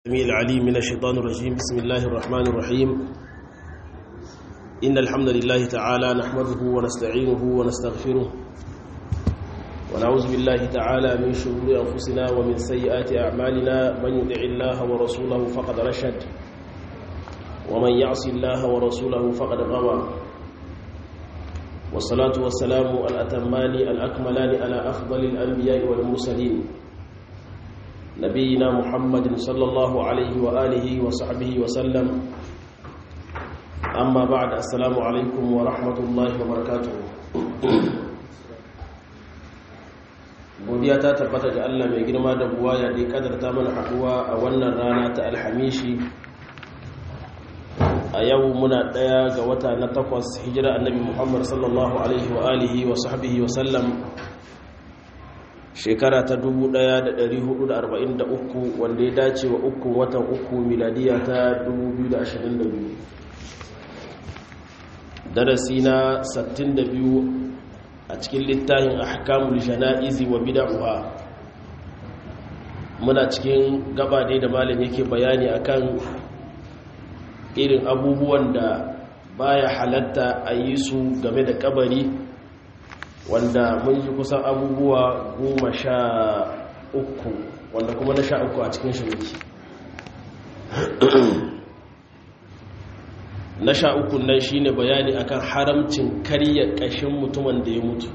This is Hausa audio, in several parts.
السميع العليم من الشيطان الرجيم بسم الله الرحمن الرحيم إن الحمد لله تعالى نحمده ونستعينه ونستغفره ونعوذ بالله تعالى من شرور أنفسنا ومن سيئات أعمالنا من يدع الله ورسوله فقد رشد ومن يعص الله ورسوله فقد غوى والصلاة والسلام الأتمان الأكملان على أفضل الأنبياء والمرسلين نبينا محمد صلى الله عليه وآله وصحبه وسلم أما بعد السلام عليكم ورحمة الله وبركاته godiya ta tabbata ga Allah mai girma da buwaya da kadarta mana haduwa a wannan rana ta alhamishi a yau muna daya ga wata na takwas hijira annabi Muhammad sallallahu alaihi wa alihi wa sahbihi wa sallam shekara ta 1443 wanda ya dace wa uku watan uku miladiya ta 2022 darasi na 62 a cikin littafin ahkamul jana'izi wa bid'ah muna cikin gaba ne da malam yake bayani akan irin abubuwan da baya halatta a yi su game da kabari wanda mun ji kusan abubuwa goma sha uku wanda kuma na sha uku a cikin shi muke na sha uku nan shi ne bayani akan haramcin karya ƙashin mutumin da ya mutu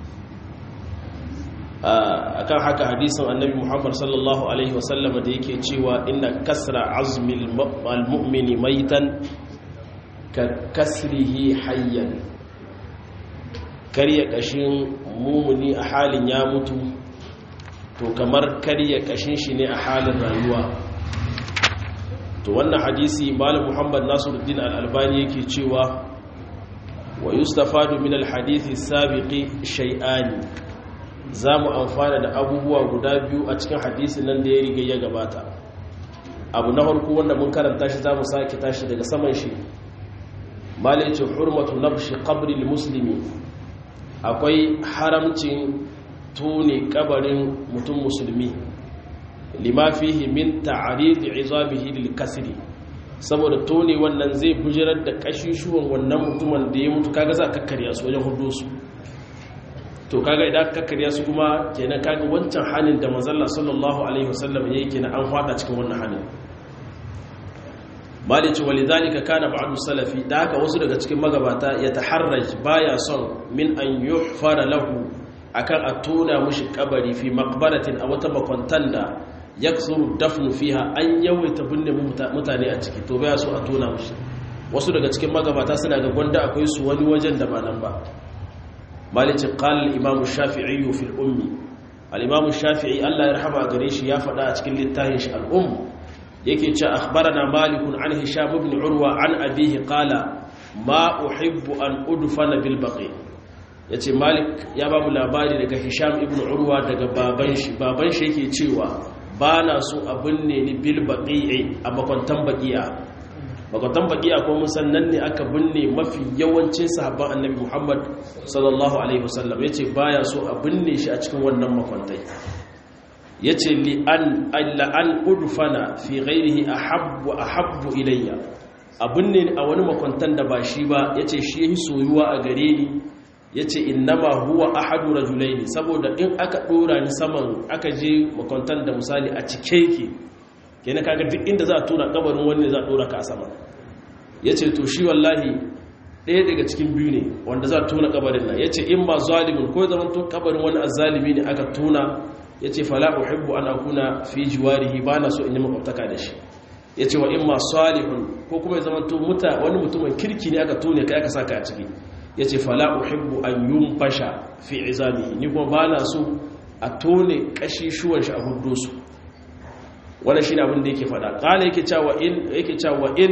akan haka hadisin annabi muhammad sallallahu alaihi wasallama da yake cewa inna kasra azmil al-mu'mini maitan ka kasrihi hayyan karya kashin mumuni a halin ya mutu to kamar karya kashin shi ne a halin rayuwa to wannan hadisi malam muhammad nasiruddin al-albani yake cewa wa yustafadu min al-hadithi sabiqi shay'ani zamu amfana da abubuwa guda biyu a cikin hadisin nan da ya riga ya gabata abu na farko wanda mun karanta shi zamu sake tashi daga saman shi malai ce hurmatu nabshi qabri al-muslimi akwai haramcin tone kabarin mutum musulmi lima fihi min ta'rid izabihi lil kasri saboda tone wannan zai bujirar da kashishuwan wannan mutumin da ya mutu kaga za ka karya su wajen hudu su to kaga idan ka karya su kuma kenan kaga wancan halin da manzon sallallahu alaihi wasallam yake kenan an fada cikin wannan halin malici walidhalika kana ba'du salafi da haka wasu daga cikin magabata ya taharraj baya son min an yuhfara lahu akan a tona mushi kabari fi maqbaratin a wata makwantan da yaksuru dafnu fiha an yawaita binne mutane a ciki to baya so a tona mushi wasu daga cikin magabata suna ga gwanda akwai su wani wajen da ba nan ba malici qala al-imam shafi'i fi al-ummi al-imam shafi'i Allah ya rahama gare shi ya faɗa a cikin littafin shi al-umm yake ce akhbarana malikun an hisham ibn urwa an abihi qala ma uhibbu an udfana bil baqi yace malik ya ba mu labari daga hisham ibn urwa daga baban shi baban shi yake cewa bana so abin ne ni bil baqi'i a makwantan baqi'a makwantan baqi'a ko mun san nan ne aka binne mafi yawancin sahabban annabi muhammad sallallahu alaihi wasallam yace baya so a binne shi a cikin wannan makwantai ya ce la'an udufana fi ghairihi a habbu a habbu ilayya abin ne a wani makwantan da ba shi ba ya ce shi yi soyuwa a gare ni ya ce innama huwa ahadu rajulaini saboda in aka dora ni saman aka je makwantan da misali a cike yake kenan kaga duk inda za a tura kabarin wani za a dora ka a sama ya ce to shi wallahi ɗaya daga cikin biyu ne wanda za a tuna kabarin nan ya ce in ba zalimin ko zaman to kabarin wani azzalimi ne aka tuna ya ce fala uhibbu an akuna fi jiwarihi ba na so in yi makwabtaka da shi ya ce wa in ma salihun ko kuma ya zama to muta wani mutumin kirki ne aka tone kai aka saka a ciki ya ce fala uhibbu an yun fasha fi izamihi ni kuma ba na so a tone kashishuwan shi a hudu su wannan shine abin da yake faɗa kala yake cewa in yake cewa in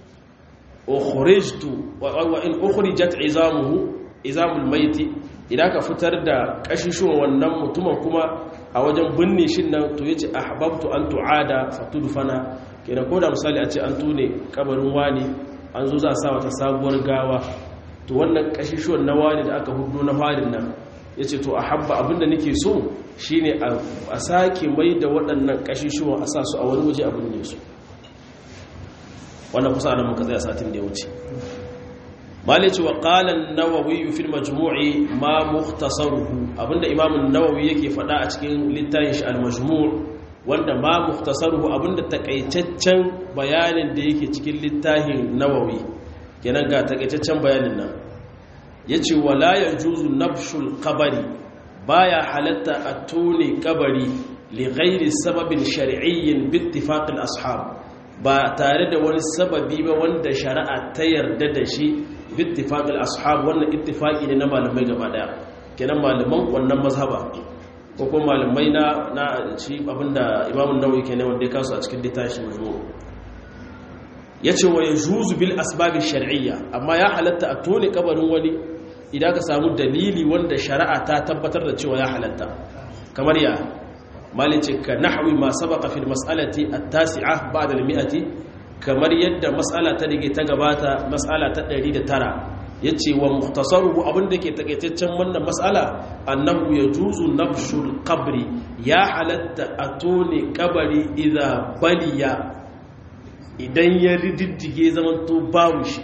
ukhrijtu wa in ukhrijat izamuhu izamul maiti idan ka fitar da kashishuwan wannan mutumin kuma a wajen binne shi nan to yace ahbabtu an tu'ada fatudfana kenan ko da misali a ce an tune kabarin wani an zo za a sa wata sabuwar gawa to wannan kashishuwan na wani da aka hudu na farin nan yace to ahabba abinda nake so shine a sake mai da waɗannan ƙashishuwan a sa su a wani waje abin ne su wannan kusa nan muka tsaya satin da ya wuce malici wa qala an-nawawi fi al-majmu'i ma mukhtasaruhu abinda imam an-nawawi yake faɗa a cikin littafin shi al-majmu' wanda ma mukhtasaruhu abinda takaitaccen bayanin da yake cikin littafin nawawi kenan ga takaitaccen bayanin nan yace wala yajuzu nabshul qabri baya halatta a tone kabari li ghairi sababin shar'iyyin bi ittifaq al-ashab ba tare da wani sababi ba wanda shari'a ta yarda da shi bi ittifaq al-ashab wannan ittifaqi ne na malamai gaba daya kenan malaman wannan mazhaba ko kuma malamai na na shi abinda Imam an-Nawawi kenan wanda ya kasu a cikin littafin majmu' yace wa yajuzu bil asbab shar'iyya amma ya halatta a tone kabarin wani idan ka samu dalili wanda shari'a ta tabbatar da cewa ya halatta kamar ya malice ka nahwi ma sabaqa fil mas'alati at-tasi'ah ba'da al-mi'ati kamar yadda mas'ala ta dige ta gabata mas'ala ta 109 yace wa mukhtasaruhu abinda ke takaitaccen wannan mas'ala annahu yajuzu nabshul qabri ya halatta atone kabari idza baliya idan ya rididdige zaman to babu shi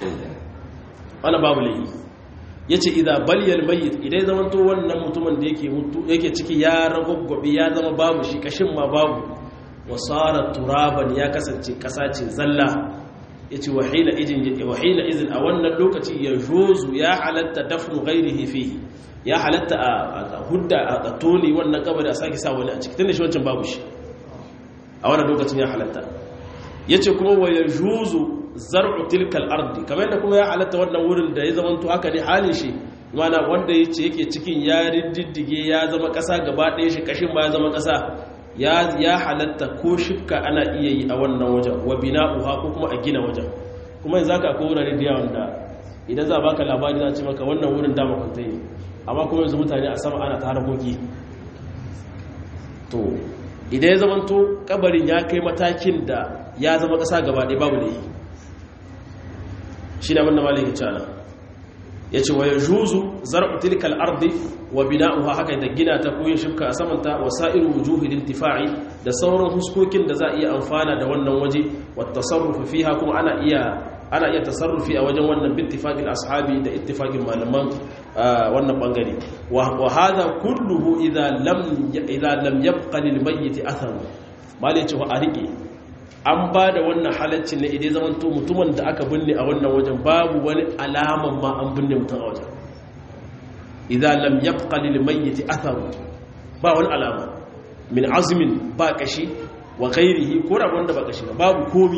ana babu laifi ya ce idan baliyar mayit idan ya zamanto wannan mutumin da yake mutu yake ciki ya ragwagwabe ya zama babu shi kashin ma babu wasara turaban ya kasance kasa ce zalla ya ce wahila izin a wannan lokaci ya jozu ya halatta dafnu gairihi fihi ya halatta a hudda a toni wannan kabari a sake sa wani a ciki tun da shi wancan babu shi a wannan lokacin ya halatta ya ce kuma wa ya jozu zar'u tilkal ardi kamar yadda kuma ya halatta wannan wurin da ya zamanto haka ne halin shi mana wanda yace yake cikin ya riddige ya zama kasa gaba ɗaya shi kashin ba ya zama kasa ya ya halatta ko shifka ana iya yi a wannan wajen wa bina'uha ko kuma a gina wajen kuma yanzu haka akwai wurare da yawan da idan za baka labari za ce maka wannan wurin da makwanta ne amma kuma yanzu mutane a sama ana ta harkoki to idan ya zamanto kabarin ya kai matakin da ya zama kasa gaba ɗaya babu da yi shi ne abinda malin cana ya ce wa ya juzu zar'u tilkal ardi wa bina'uha haka da gina ta koyin shifka a samanta wa sa'iru wujuhi lintifa'i da sauran huskokin da za a iya amfana da wannan waje wa tasarrufu fiha kuma ana iya ana iya tasarrufi a wajen wannan bittifaqil ashabi da ittifaqin malaman wannan bangare wa hadha kulluhu idza lam idza lam yabqa lil mayyit athar malai ce wa a rike an ba da wannan halaccin ne idan zaman to mutumin da aka binne a wannan wajen babu wani alaman ma an binne mutum a wajen idan lam yabqa lil mayyit athar ba wani alama min azmin ba kashi wa ghairihi ko da wanda ba kashi ba babu komi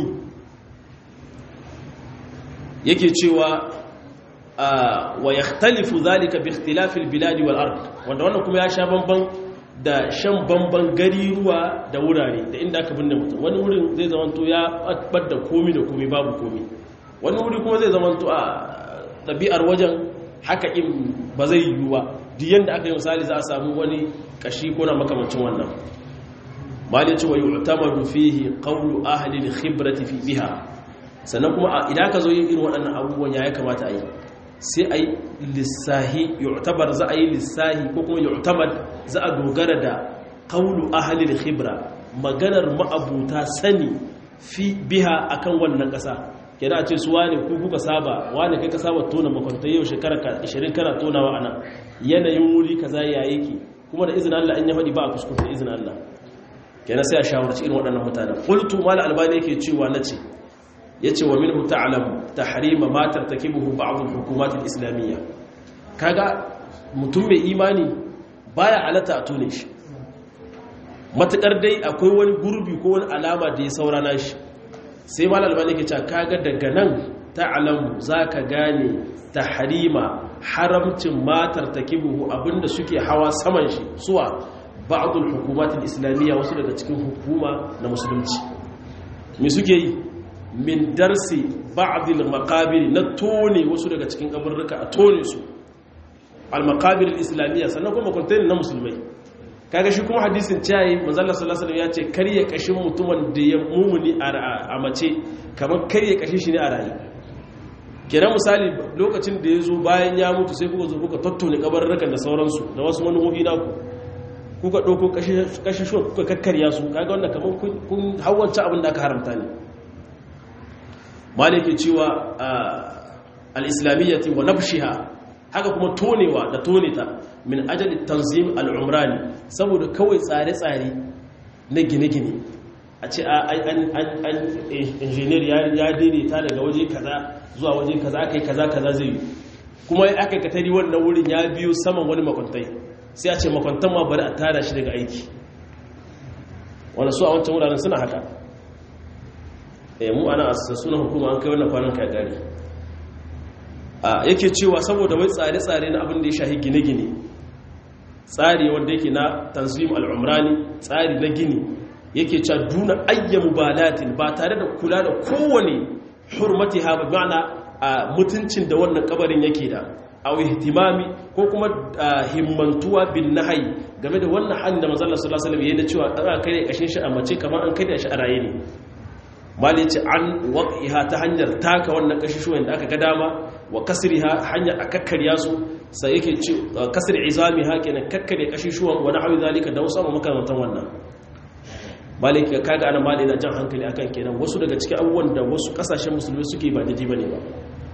yake cewa wa yakhtalifu zalika bi ikhtilafi al bilad wal ard wanda wannan kuma ya sha bamban da shan bamban gari ruwa da wurare da inda aka binne mutum wani wurin zai zamanto ya bar da komi da komi babu komi wani wuri kuma zai zamanto a ɗabi'ar wajen haka in ba zai yiwu ba duk yadda aka yi misali za a samu wani kashi ko na makamancin wannan mali cewa yi utamadu fihi qawlu ahli al-khibrati fi biha sannan kuma idan ka zo yin irin waɗannan abubuwan ya kamata a yi sai a yi lissahi yu'tabar za a yi lissahi ko kuma yu'tamad za a dogara da qawlu ahli al-khibra maganar ma'abuta sani fi biha akan wannan ƙasa kenan a ce su wane ku kuka saba wane kai ka saba tona makwantai yau shekara 20 kana tonawa anan yanayin wuri kaza ya yake kuma da izinin Allah in ya faɗi ba a kuskure da izinin Allah kenan sai a shawarci irin waɗannan mutanen qultu mal albani yake cewa nace yace wa minhu ta'lamu tahrima ma tartakibuhu ba'd al-hukumat al-islamiyya kaga mutum mai imani baya alata a tone shi matakar dai akwai wani gurbi ko wani alama da ya saurana shi sai mal albani yake cewa kaga daga nan ta'lamu zaka gane tahrima haramcin ma tartakibuhu abinda suke hawa saman shi suwa ba'd al-hukumat al-islamiyya wasu daga cikin hukuma na musulunci me suke yi min darsi ba'dil maqabir na tone wasu daga cikin kaburruka a tone su al maqabir al islamiyya sannan kuma contain na musulmai kaga shi kuma hadisin cewa manzo Allah sallallahu alaihi wasallam ya ce karye kashin mutumin da ya mumuni a mace kamar karye kashin shi ne a rayi kira misali lokacin da ya zo bayan ya mutu sai kuka zo kuka tattone kaburrukan da sauransu da wasu manuhohi naku kuka ɗauko ƙashashuwa kuka kakkarya su kaga wannan kamar kun hawanci abin da aka haramta ne maliki cewa al-islamiyyati wa nabshiha haka kuma tonewa da toneta min ajali tanzim al-umrani saboda kawai tsare-tsare na gine-gine a ce an injiniyar ya daidaita daga waje kaza zuwa waje kaza aka yi kaza kaza zai yi kuma aka yi katari wannan wurin ya biyo saman wani makwantai sai a ce makwantan ma bari a tada shi daga aiki wanda su a wancan wuraren suna haka eh mu ana asasa sunan hukuma an kai wannan kwanan kai gari a yake cewa saboda wai tsare-tsare na abin da ya shahi gine-gine tsari wanda yake na tanzim al'umrani tsari na gini yake cewa duna ayyamu balatin ba tare da kula da kowane hurmati ha ma'ana a mutuncin da wannan kabarin yake da a ihtimami ko kuma himmantuwa bin nahyi game da wannan halin da manzon Allah sallallahu alaihi wasallam yayin cewa an kare kashin shi a mace kamar an kare shi a raye ne mali ce an waqiha ta hanyar taka wannan kashishuwan da aka ga dama wa kasriha hanyar a kakkarya su sai yake ce kasri izami ha kenan kakkare kashishuwan wa nahwi zalika da wasu makamantan wannan malik ya kaga ana mali na jan hankali akan kenan wasu daga cikin abubuwan da wasu kasashen musulmi suke ba daidai bane ba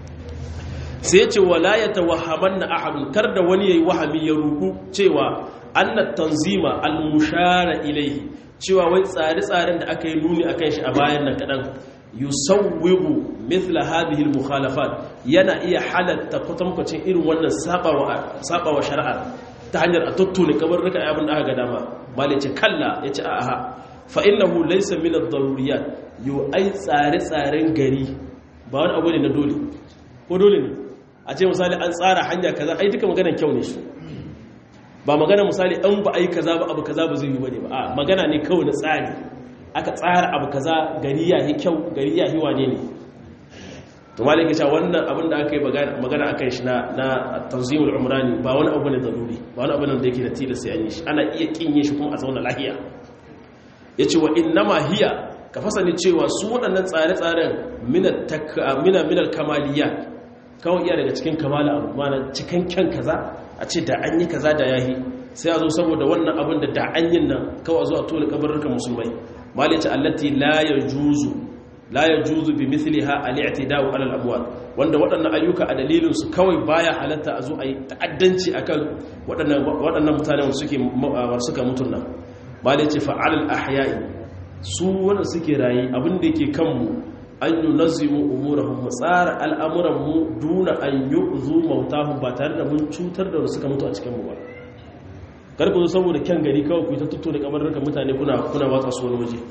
sai ya ce wala ya tawahhamanna ahadun kar da wani yayi wahami ya ruku cewa annat tanzima al-mushara ilayhi cewa wai tsare-tsaren da aka yi nuni akan shi a bayan nan kadan yusawwibu mithla hadhihi al-mukhalafat yana iya halatta kwatankwacin irin wannan sabawa sabawa shari'a ta hanyar a tattune kamar rika abin da aka ga dama malai ce kalla yace a'a fa innahu laysa min ad-daruriyat yu ai tsare-tsaren gari ba wani abu ne na dole ko dole ne a ce misali an tsara hanya kaza ai duka maganar kyau ne shi ba magana misali an ba ai kaza ba abu kaza ba zai yi bane ba a magana ne kawai na tsari aka tsara abu kaza gari ya yi kyau gari ya yi wane ne to malik ya ce wannan abin da aka yi magana akan shi na na tanzimul umrani ba wani abu ne daruri ba wani abu ne da yake da tilas sai an yi shi ana iya kin yin shi kuma a zauna lahiya yace wa innama hiya ka fasani cewa su waɗannan tsare-tsaren mina minal kamaliya kawai iya daga cikin kamala abu mana cikin kyan kaza a ce da an yi kaza da yahi sai a zo saboda wannan abin da da an yin nan kawai zo a tole kabarurkan musulmai malice allati la yajuzu la yajuzu bi mithliha al-i'tida'u 'ala al-amwal wanda waɗannan ayyuka a dalilin su kawai baya halatta a zo a yi ta'addanci akan waɗannan waɗannan mutanen suke suka mutun nan malice fa'al al-ahya'i su wanda suke rayi abin da yake kanmu an yi nazimu umurahun mu tsara al'amuranmu duna an yi zu mautahun ba tare da mun cutar da suka mutu a cikinmu ba karku zo saboda kyan gari kawai ku ta tutto da kamar rika mutane kuna kuna watsa su wani waje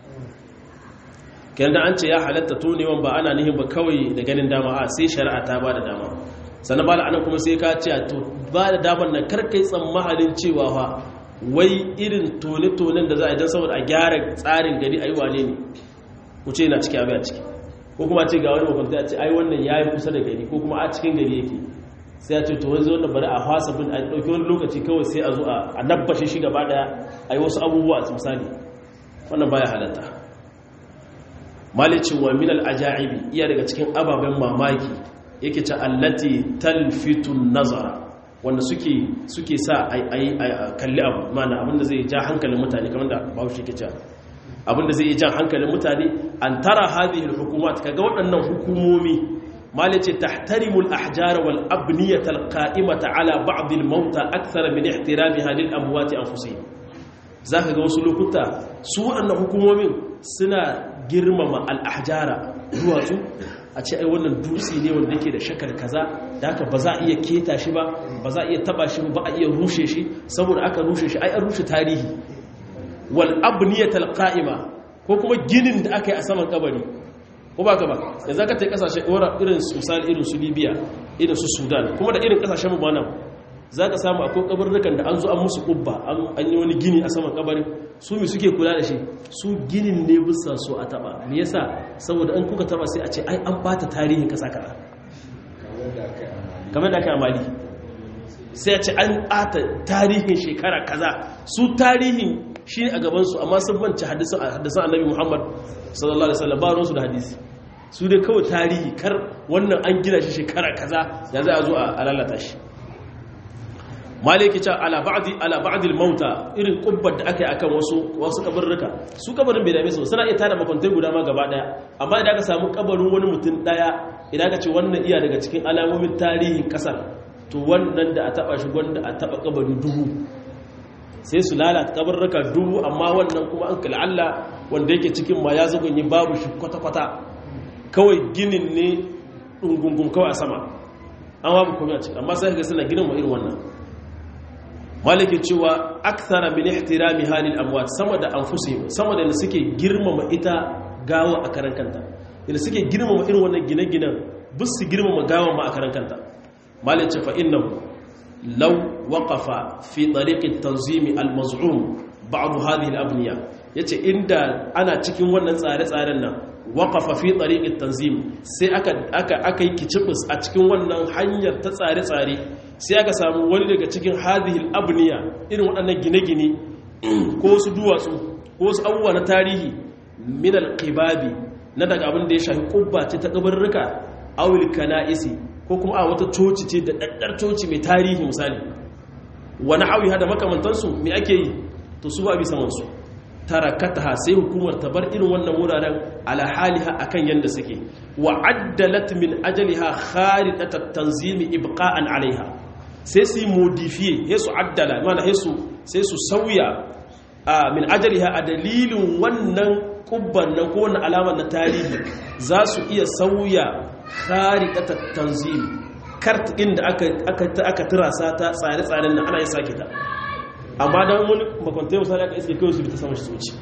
kyan da an ce ya halatta tonewan ba ana nihin ba kawai da ganin dama a sai shari'a ta ba da dama sannan ba da anan kuma sai ka ce to ba da damar nan karkai tsammahalin cewa fa wai irin tone-tonen da za a yi don saboda a gyara tsarin gari a yi wane ne ku ce na ciki abin a ciki ko kuma ce ga wani makwanta a ce ai wannan ya yi kusa da gari ko kuma a cikin gari yake sai a ce to wanzu wannan bari a fasa bin a ɗauki wani lokaci kawai sai a zo a nabbashe shi gaba ɗaya a yi wasu abubuwa a misali wannan baya halatta malicin wa minal ajaibi iya daga cikin ababen mamaki yake ce allati talfitun nazara wanda suke suke sa a kalli abu mana abinda zai ja hankalin mutane kamar da bahaushe ke cewa abinda zai jan hankalin mutane an tara hadhihi alhukumat kaga waɗannan hukumomi mali ce tahtarimu al-ahjar wal abniyat al-qa'imata ala ba'd al-mauta akthara min ihtiramiha lil amwat anfusihim zaka ga wasu lokuta su waɗannan hukumomin suna girmama al-ahjara duwatsu a ce ai wannan dutse ne wanda yake da shakar kaza da haka ba za a iya keta shi ba ba za a iya taba shi ba a iya rushe shi saboda aka rushe shi ai an rushe tarihi wal abniyatal qa'ima ko kuma ginin da aka yi a saman kabari ko ba ka ba yanzu aka ta kasashe ora irin misali irin su Libya irin su Sudan kuma da irin kasashen mu nan zaka samu akwai kabarrukan da an zo an musu kubba an yi wani gini a saman kabari su mi suke kula da shi su ginin ne bisa so a taba me yasa saboda an kuka taba sai a ce ai an bata tarihin kasa kaza kamar da aka amali sai a ce an bata tarihin shekara kaza su tarihin shi ne a gabansu amma sun manci hadisan annabi muhammad sallallahu alaihi wasallam ba ruwansu da hadisi su dai kawai tarihi kar wannan an gina shi shekara kaza ya za a zo a lalata shi maliki ce ala ba'di ala ba'di al-mauta irin kubbar da aka yi akan wasu wasu kabarruka su kabarin bai dame su suna iya tada makwantai guda ma gaba daya amma idan aka samu kabarin wani mutum daya idan aka ce wannan iya daga cikin alamomin tarihin kasar to wannan da a taba shi wanda a taba kabari dubu sai su lalata kabarruka dubu amma wannan kuma an kala Allah wanda yake cikin ma ya zagonyi babu shi kwata-kwata kawai ginin ne dungungun kawai a sama an babu komai a ciki amma sai ga suna ginin ma irin wannan maliki cewa akthara min ihtirami halil amwat sama da anfusihim sama da suke girmama ita gawa a karan kanta da suke girmama irin wannan gine-ginen bus su girmama gawa ma a karan kanta maliki ce fa innahu law waqafa fi tariqi at-tanzim al-maz'um ba'd hadhihi al-abniya yace inda ana cikin wannan tsare-tsaren nan waqafa fi tariqi at-tanzim sai aka aka aka yi kicibus a cikin wannan hanyar ta tsare-tsare sai aka samu wani daga cikin hadihil abniya irin waɗannan gine-gine ko wasu duwatsu ko wasu abubuwa na tarihi min alqibabi na daga abin da ya shafi kubba ce ta kabarruka awil kana'isi ko kuma a wata coci ce da daddar coci mai tarihi misali wani hawi hada makamantansu me ake yi to su ba bi saman su tarakataha sai hukumar ta bar irin wannan wuraren ala haliha akan yanda suke wa addalat min ajaliha kharitat at-tanzim ibqa'an alaiha sai su modify sai su addala mana sai su sai su sauya min ajaliha a dalilin wannan kubban nan ko wannan alamar na tarihi za su iya sauya kharitat at-tanzim kart inda aka aka aka turasa ta tsare-tsaren nan ana yin sake ta amma don wani makwantai misali aka iske kawai su bi ta sama shi soci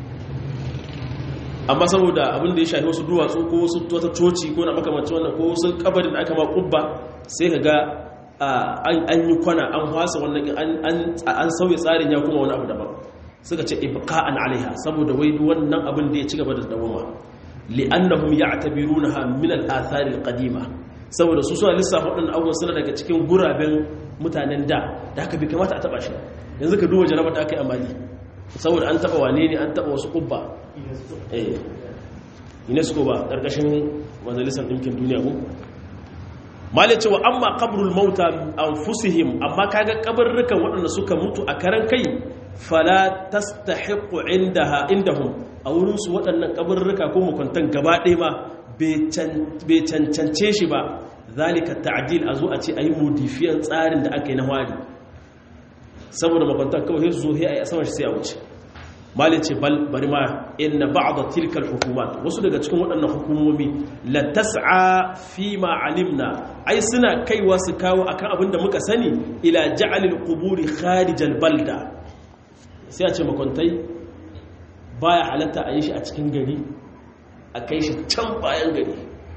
amma saboda abin da ya shafi wasu duwatsu ko wasu wata coci ko na makamanci wannan ko wasu kabarin da aka ma kubba sai ka ga an yi kwana an hwasa wannan an sauya tsarin ya kuma wani abu daban suka ce ibqa'an alaiha saboda wai wannan abin da ya ci gaba da dawama li'annahum ya'tabirunaha min al-athar al-qadima saboda su suna lissafa waɗannan abubuwan suna daga cikin guraben mutanen da da haka bai kamata a taba shi yanzu ka duba jarabar da aka yi amali saboda an taba wane ne an taba wasu kubba eh unesco ba ƙarƙashin majalisar ɗinkin duniya ko malai cewa amma qabrul mauta anfusihim amma kaga kabarrukan waɗanda suka mutu a karan kai fala tastahiqu indaha indahum a wurin su waɗannan kabarruka ko mukuntan gaba ɗaya ma bai cancance shi ba zalika ta'dil a zo a ce ayi modifiyan tsarin da aka yi na wari saboda makwantar kawai su zo a yi a saman shi sai a wuce malin ce bari ma inna ba'da tilkal hukumat wasu daga cikin waɗannan hukumomi la tas'a fi ma alimna ai suna kaiwa su kawo akan abin da muka sani ila ja'alil quburi kharijal balda sai a ce makwantai baya halatta a yi shi a cikin gari a kai shi can bayan gari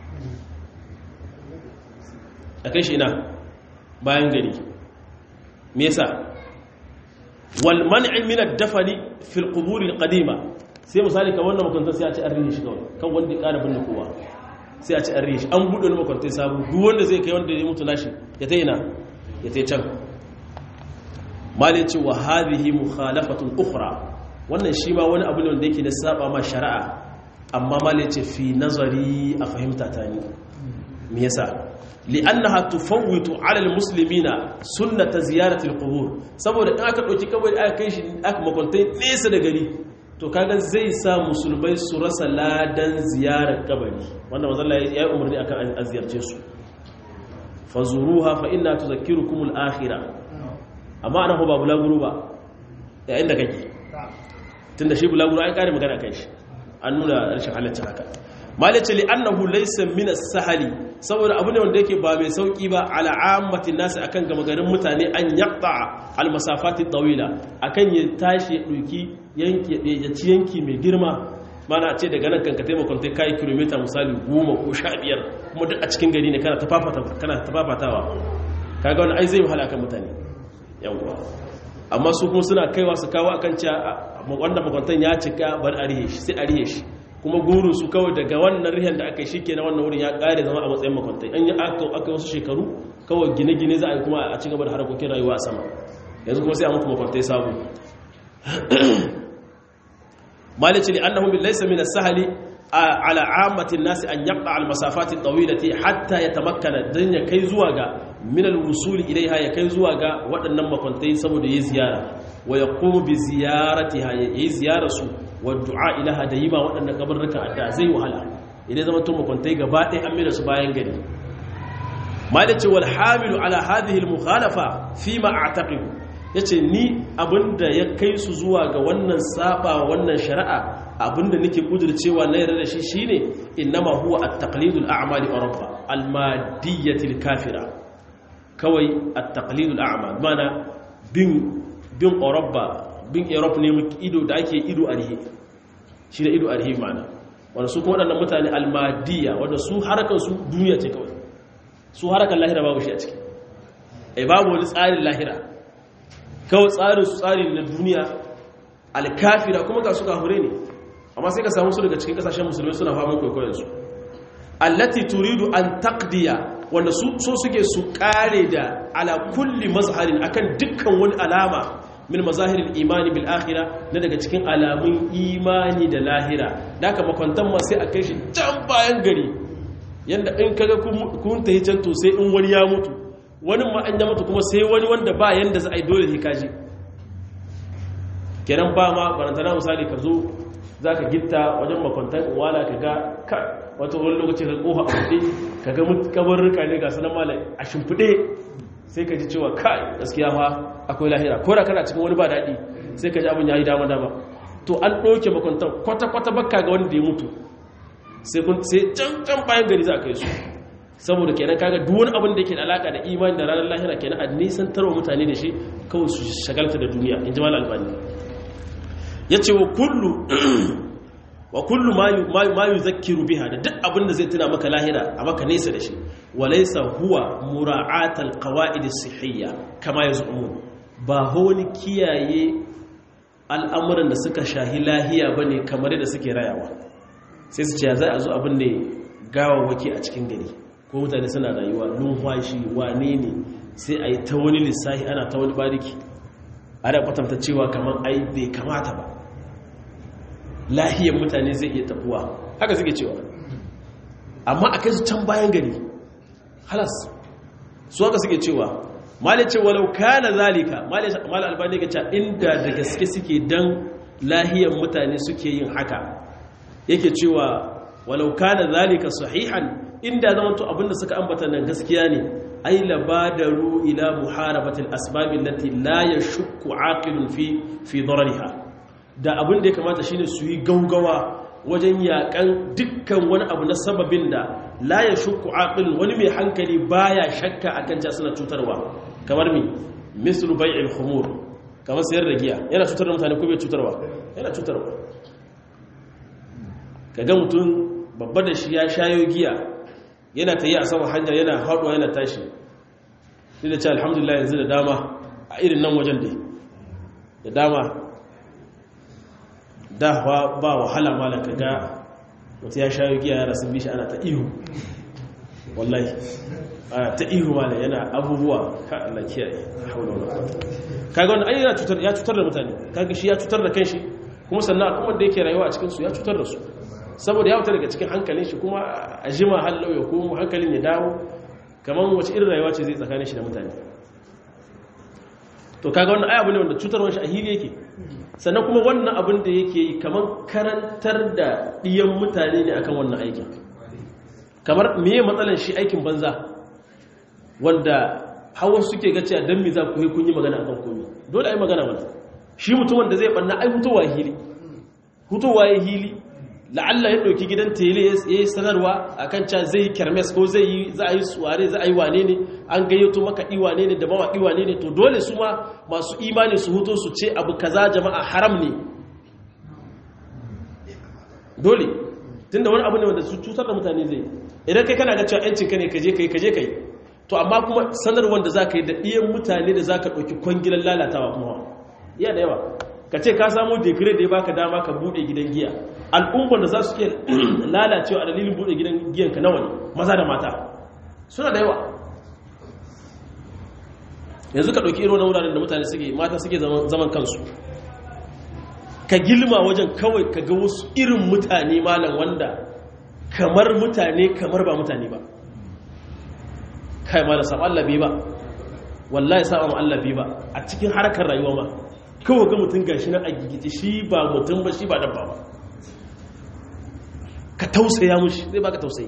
a kai shi ina bayan gari me yasa wal man'i min ad-dafni fi al-qubur al-qadima sai misali kan wannan makwanta sai a ci arrihi shi kawai kan wanda ya ƙara binne kowa sai a ci arrihi shi an buɗe wani makwanta sabu duk wanda zai kai wanda ya mutu nashi ya ta ina ya ta can mali ce wa hadhihi mukhalafatun ukhra wannan shi ma wani abu ne wanda yake da saba ma shari'a amma mali ce fi nazari a fahimta ta ni me yasa li'annaha tufawwitu 'ala al-muslimina sunnata ziyarati al-qubur saboda in aka dauki kabari aka kai shi aka makontai nesa da gari to kaga zai sa musulmai su rasa ladan ziyarar kabari wanda manzo Allah ya yi umarni akan an ziyarce su fazuruha fa inna tudhakkirukum al-akhirah amma ana ba bulaguro ba yayin da kake tunda shi bulaguro ai kare magana kai shi an nuna rashin halaccin haka malice li annahu laysa min as-sahali saboda abu ne wanda yake ba mai sauki ba ala ammati nasi akan gama garin mutane an yaqta al masafati tawila akan ya tashi ya duki yanki ya ci yanki mai girma mana ce daga nan kanka taimakon ta kai kilomita misali 10 ko 15 kuma duk a cikin gari ne kana tafafata kana tafafatawa kaga wannan ai zai wahala akan mutane yawa amma su kuma suna kaiwa su kawo akan cewa wanda makwantan ya cika bar arihe shi sai arihe shi kuma guru su kawai daga wannan rihan da aka yi shike na wannan wurin ya kare zama a matsayin makwantai an yi aka wasu shekaru kawai gine-gine za a yi kuma a ci gaba da harkokin rayuwa a sama yanzu kuma sai a muku makwantai sabu malici li annahu bil laysa min as-sahli ala ammatin nasi an yaqta al masafati tawilati hatta yatamakkana dan ya kai zuwa ga min al wusuli ilaiha ya kai zuwa ga waɗannan makwantai saboda yayi ziyara wa yaqumu bi ziyaratiha yayi ziyara su wa du'a ilaha da yima waɗannan kabarrukan adda zai wahala idan zama tun makwantai gaba ɗaya an mai su bayan gari malice wal hamilu ala hadhihi al mukhalafa fi ma a'taqidu yace ni abinda ya kai su zuwa ga wannan saba wannan shari'a abinda nake kudurcewa na yarda da shi shine innama huwa at-taqlidu al-a'mali rabba al-madiyyati al-kafira kawai at-taqlidu al-a'mal mana bin bin rabba bin europe ne ido da ake ido arhi shi da ido arhi mana wanda su kuma waɗannan mutane al-madiyya wanda su harakan su duniya ce kawai su harakan lahira babu shi a ciki ai babu wani tsarin lahira kawai tsarin su tsari na duniya alkafira kuma ga su kahure ne amma sai ka samu su daga cikin kasashen musulmi suna faman kwaikwayonsu allati turidu an taqdiya wanda su so suke su kare da ala kulli mazharin akan dukkan wani alama min mazahirin imani bil akhira na daga cikin alamun imani da lahira da aka makwantan ma sai a kai shi can bayan gari yanda in kaga kun tahi can to sai in wani ya mutu wani ma an ya mutu kuma sai wani wanda ba yanda za a yi dole ne kaji kenan ba ma barantana misali ka zo za ka gitta wajen makwantar wala ka ga ka wata wani lokaci ka kofa a buɗe ka ga kabarruka ne ga sanar malai a shimfiɗe sai ka ji cewa kai gaskiya fa akwai lahira ko da kana cikin wani ba daɗi sai ka ji abin ya yi dama dama to an ɗauke makwantar kwata-kwata bakka ga wanda ya mutu sai can can bayan gari za a kai su saboda kenan kaga duk wani abin da yake da alaka da imani da ranar lahira kenan a nisan tarwa mutane da shi kawai su shagalta da duniya in ji mal albani ya ce wa kullu wa kullu ma yu zakiru biha da duk abin da zai tuna maka lahira a maka nesa da shi walaisa huwa mura'atal qawaid as-sihhiyya kama yaz'umun ba wani kiyaye al'amuran da suka shahi lahiya bane kamar da suke rayawa sai su ce za a zo abin ne gawawaki a cikin gari ko mutane suna rayuwa numfashi wane ne sai a yi ta wani lissahi ana ta wani bariki ana kwatanta cewa kamar ai bai kamata ba lahiyar mutane zai iya tabuwa haka suke cewa amma a kai su can bayan gari halas su haka suke cewa malai ce walau kana zalika malai albani ga cewa inda da gaske suke dan lahiyar mutane suke yin haka yake cewa walau kana zalika sahihan inda zama to abinda suka ambata nan gaskiya ne ay labadaru ila muharabati al-asbab allati la yashukku aqilun fi fi darariha da abin da ya kamata shine su yi gaugawa wajen yakan dukkan wani abu na sababin da la yashukku aqilun wani mai hankali baya shakka akan ja suna cutarwa kamar mi mislu bai'il khumur kamar sayar da giya yana cutar da mutane ko bai cutarwa yana cutarwa kaga mutum babba da shi ya shayo giya yana ta yi a sama hanya yana haɗuwa yana tashi sai da ce alhamdulillah yanzu da dama a irin nan wajen da da dama da ba wahala mala ka ga wata ya shayo giya yara sun bishi ana ta ihu wallahi ana ta ihu mala yana abubuwa ka Allah kiyaye haula wala quwwata kaga wannan ai yana cutar ya cutar da mutane kaga shi ya cutar da kanshi kuma sannan al'ummar da yake rayuwa a cikin su ya cutar da su saboda ya wuta daga cikin hankalin shi kuma a jima hallau ya kuma hankalin ya dawo kamar wace irin rayuwa ce zai tsakanin shi da mutane to kaga wannan ai abu ne wanda cutarwar shi a hili yake sannan kuma wannan abin da yake yi kamar karantar da ɗiyan mutane ne akan wannan aikin kamar meye matsalan shi aikin banza wanda hawa suke ga cewa dan me za ku yi kun yi magana akan komai dole ai magana mana shi mutum wanda zai banna ai hutowa hili hutowa ya hili la'alla ya ɗauki gidan tele ya yi sanarwa a kan ca zai yi kermes ko zai yi za a yi suware za a yi wane ne an gayyato makaɗi wane ne da mawaƙi wane ne to dole su ma masu imani su hutu su ce abu kaza jama'a haram ne dole tun da wani abu ne wanda su cutar da mutane zai idan kai kana ga cewa yancin ka ne kaje kai kaje kai to amma kuma sanarwar da za ka yi da ɗiyan mutane da za ka ɗauki kwangilan lalatawa kuma iya da yawa ka ce ka samu dekire da ya baka dama ka buɗe gidan giya al'ummar da za su ke lalacewa a dalilin buɗe gidan giyanka nawa ne maza da mata suna da yawa yanzu ka ɗauki irin wuraren da mutane suke mata suke zaman kansu ka gilma wajen kawai ka ga wasu irin mutane malam wanda kamar mutane kamar ba mutane ba kai malam saɓa Allah bai ba wallahi saɓa ma Allah bai ba a cikin harkar rayuwa ma kawai ga mutum gashi nan a gigice shi ba mutum ba shi ba dabba ba ka tausaya mushi zai baka tausayi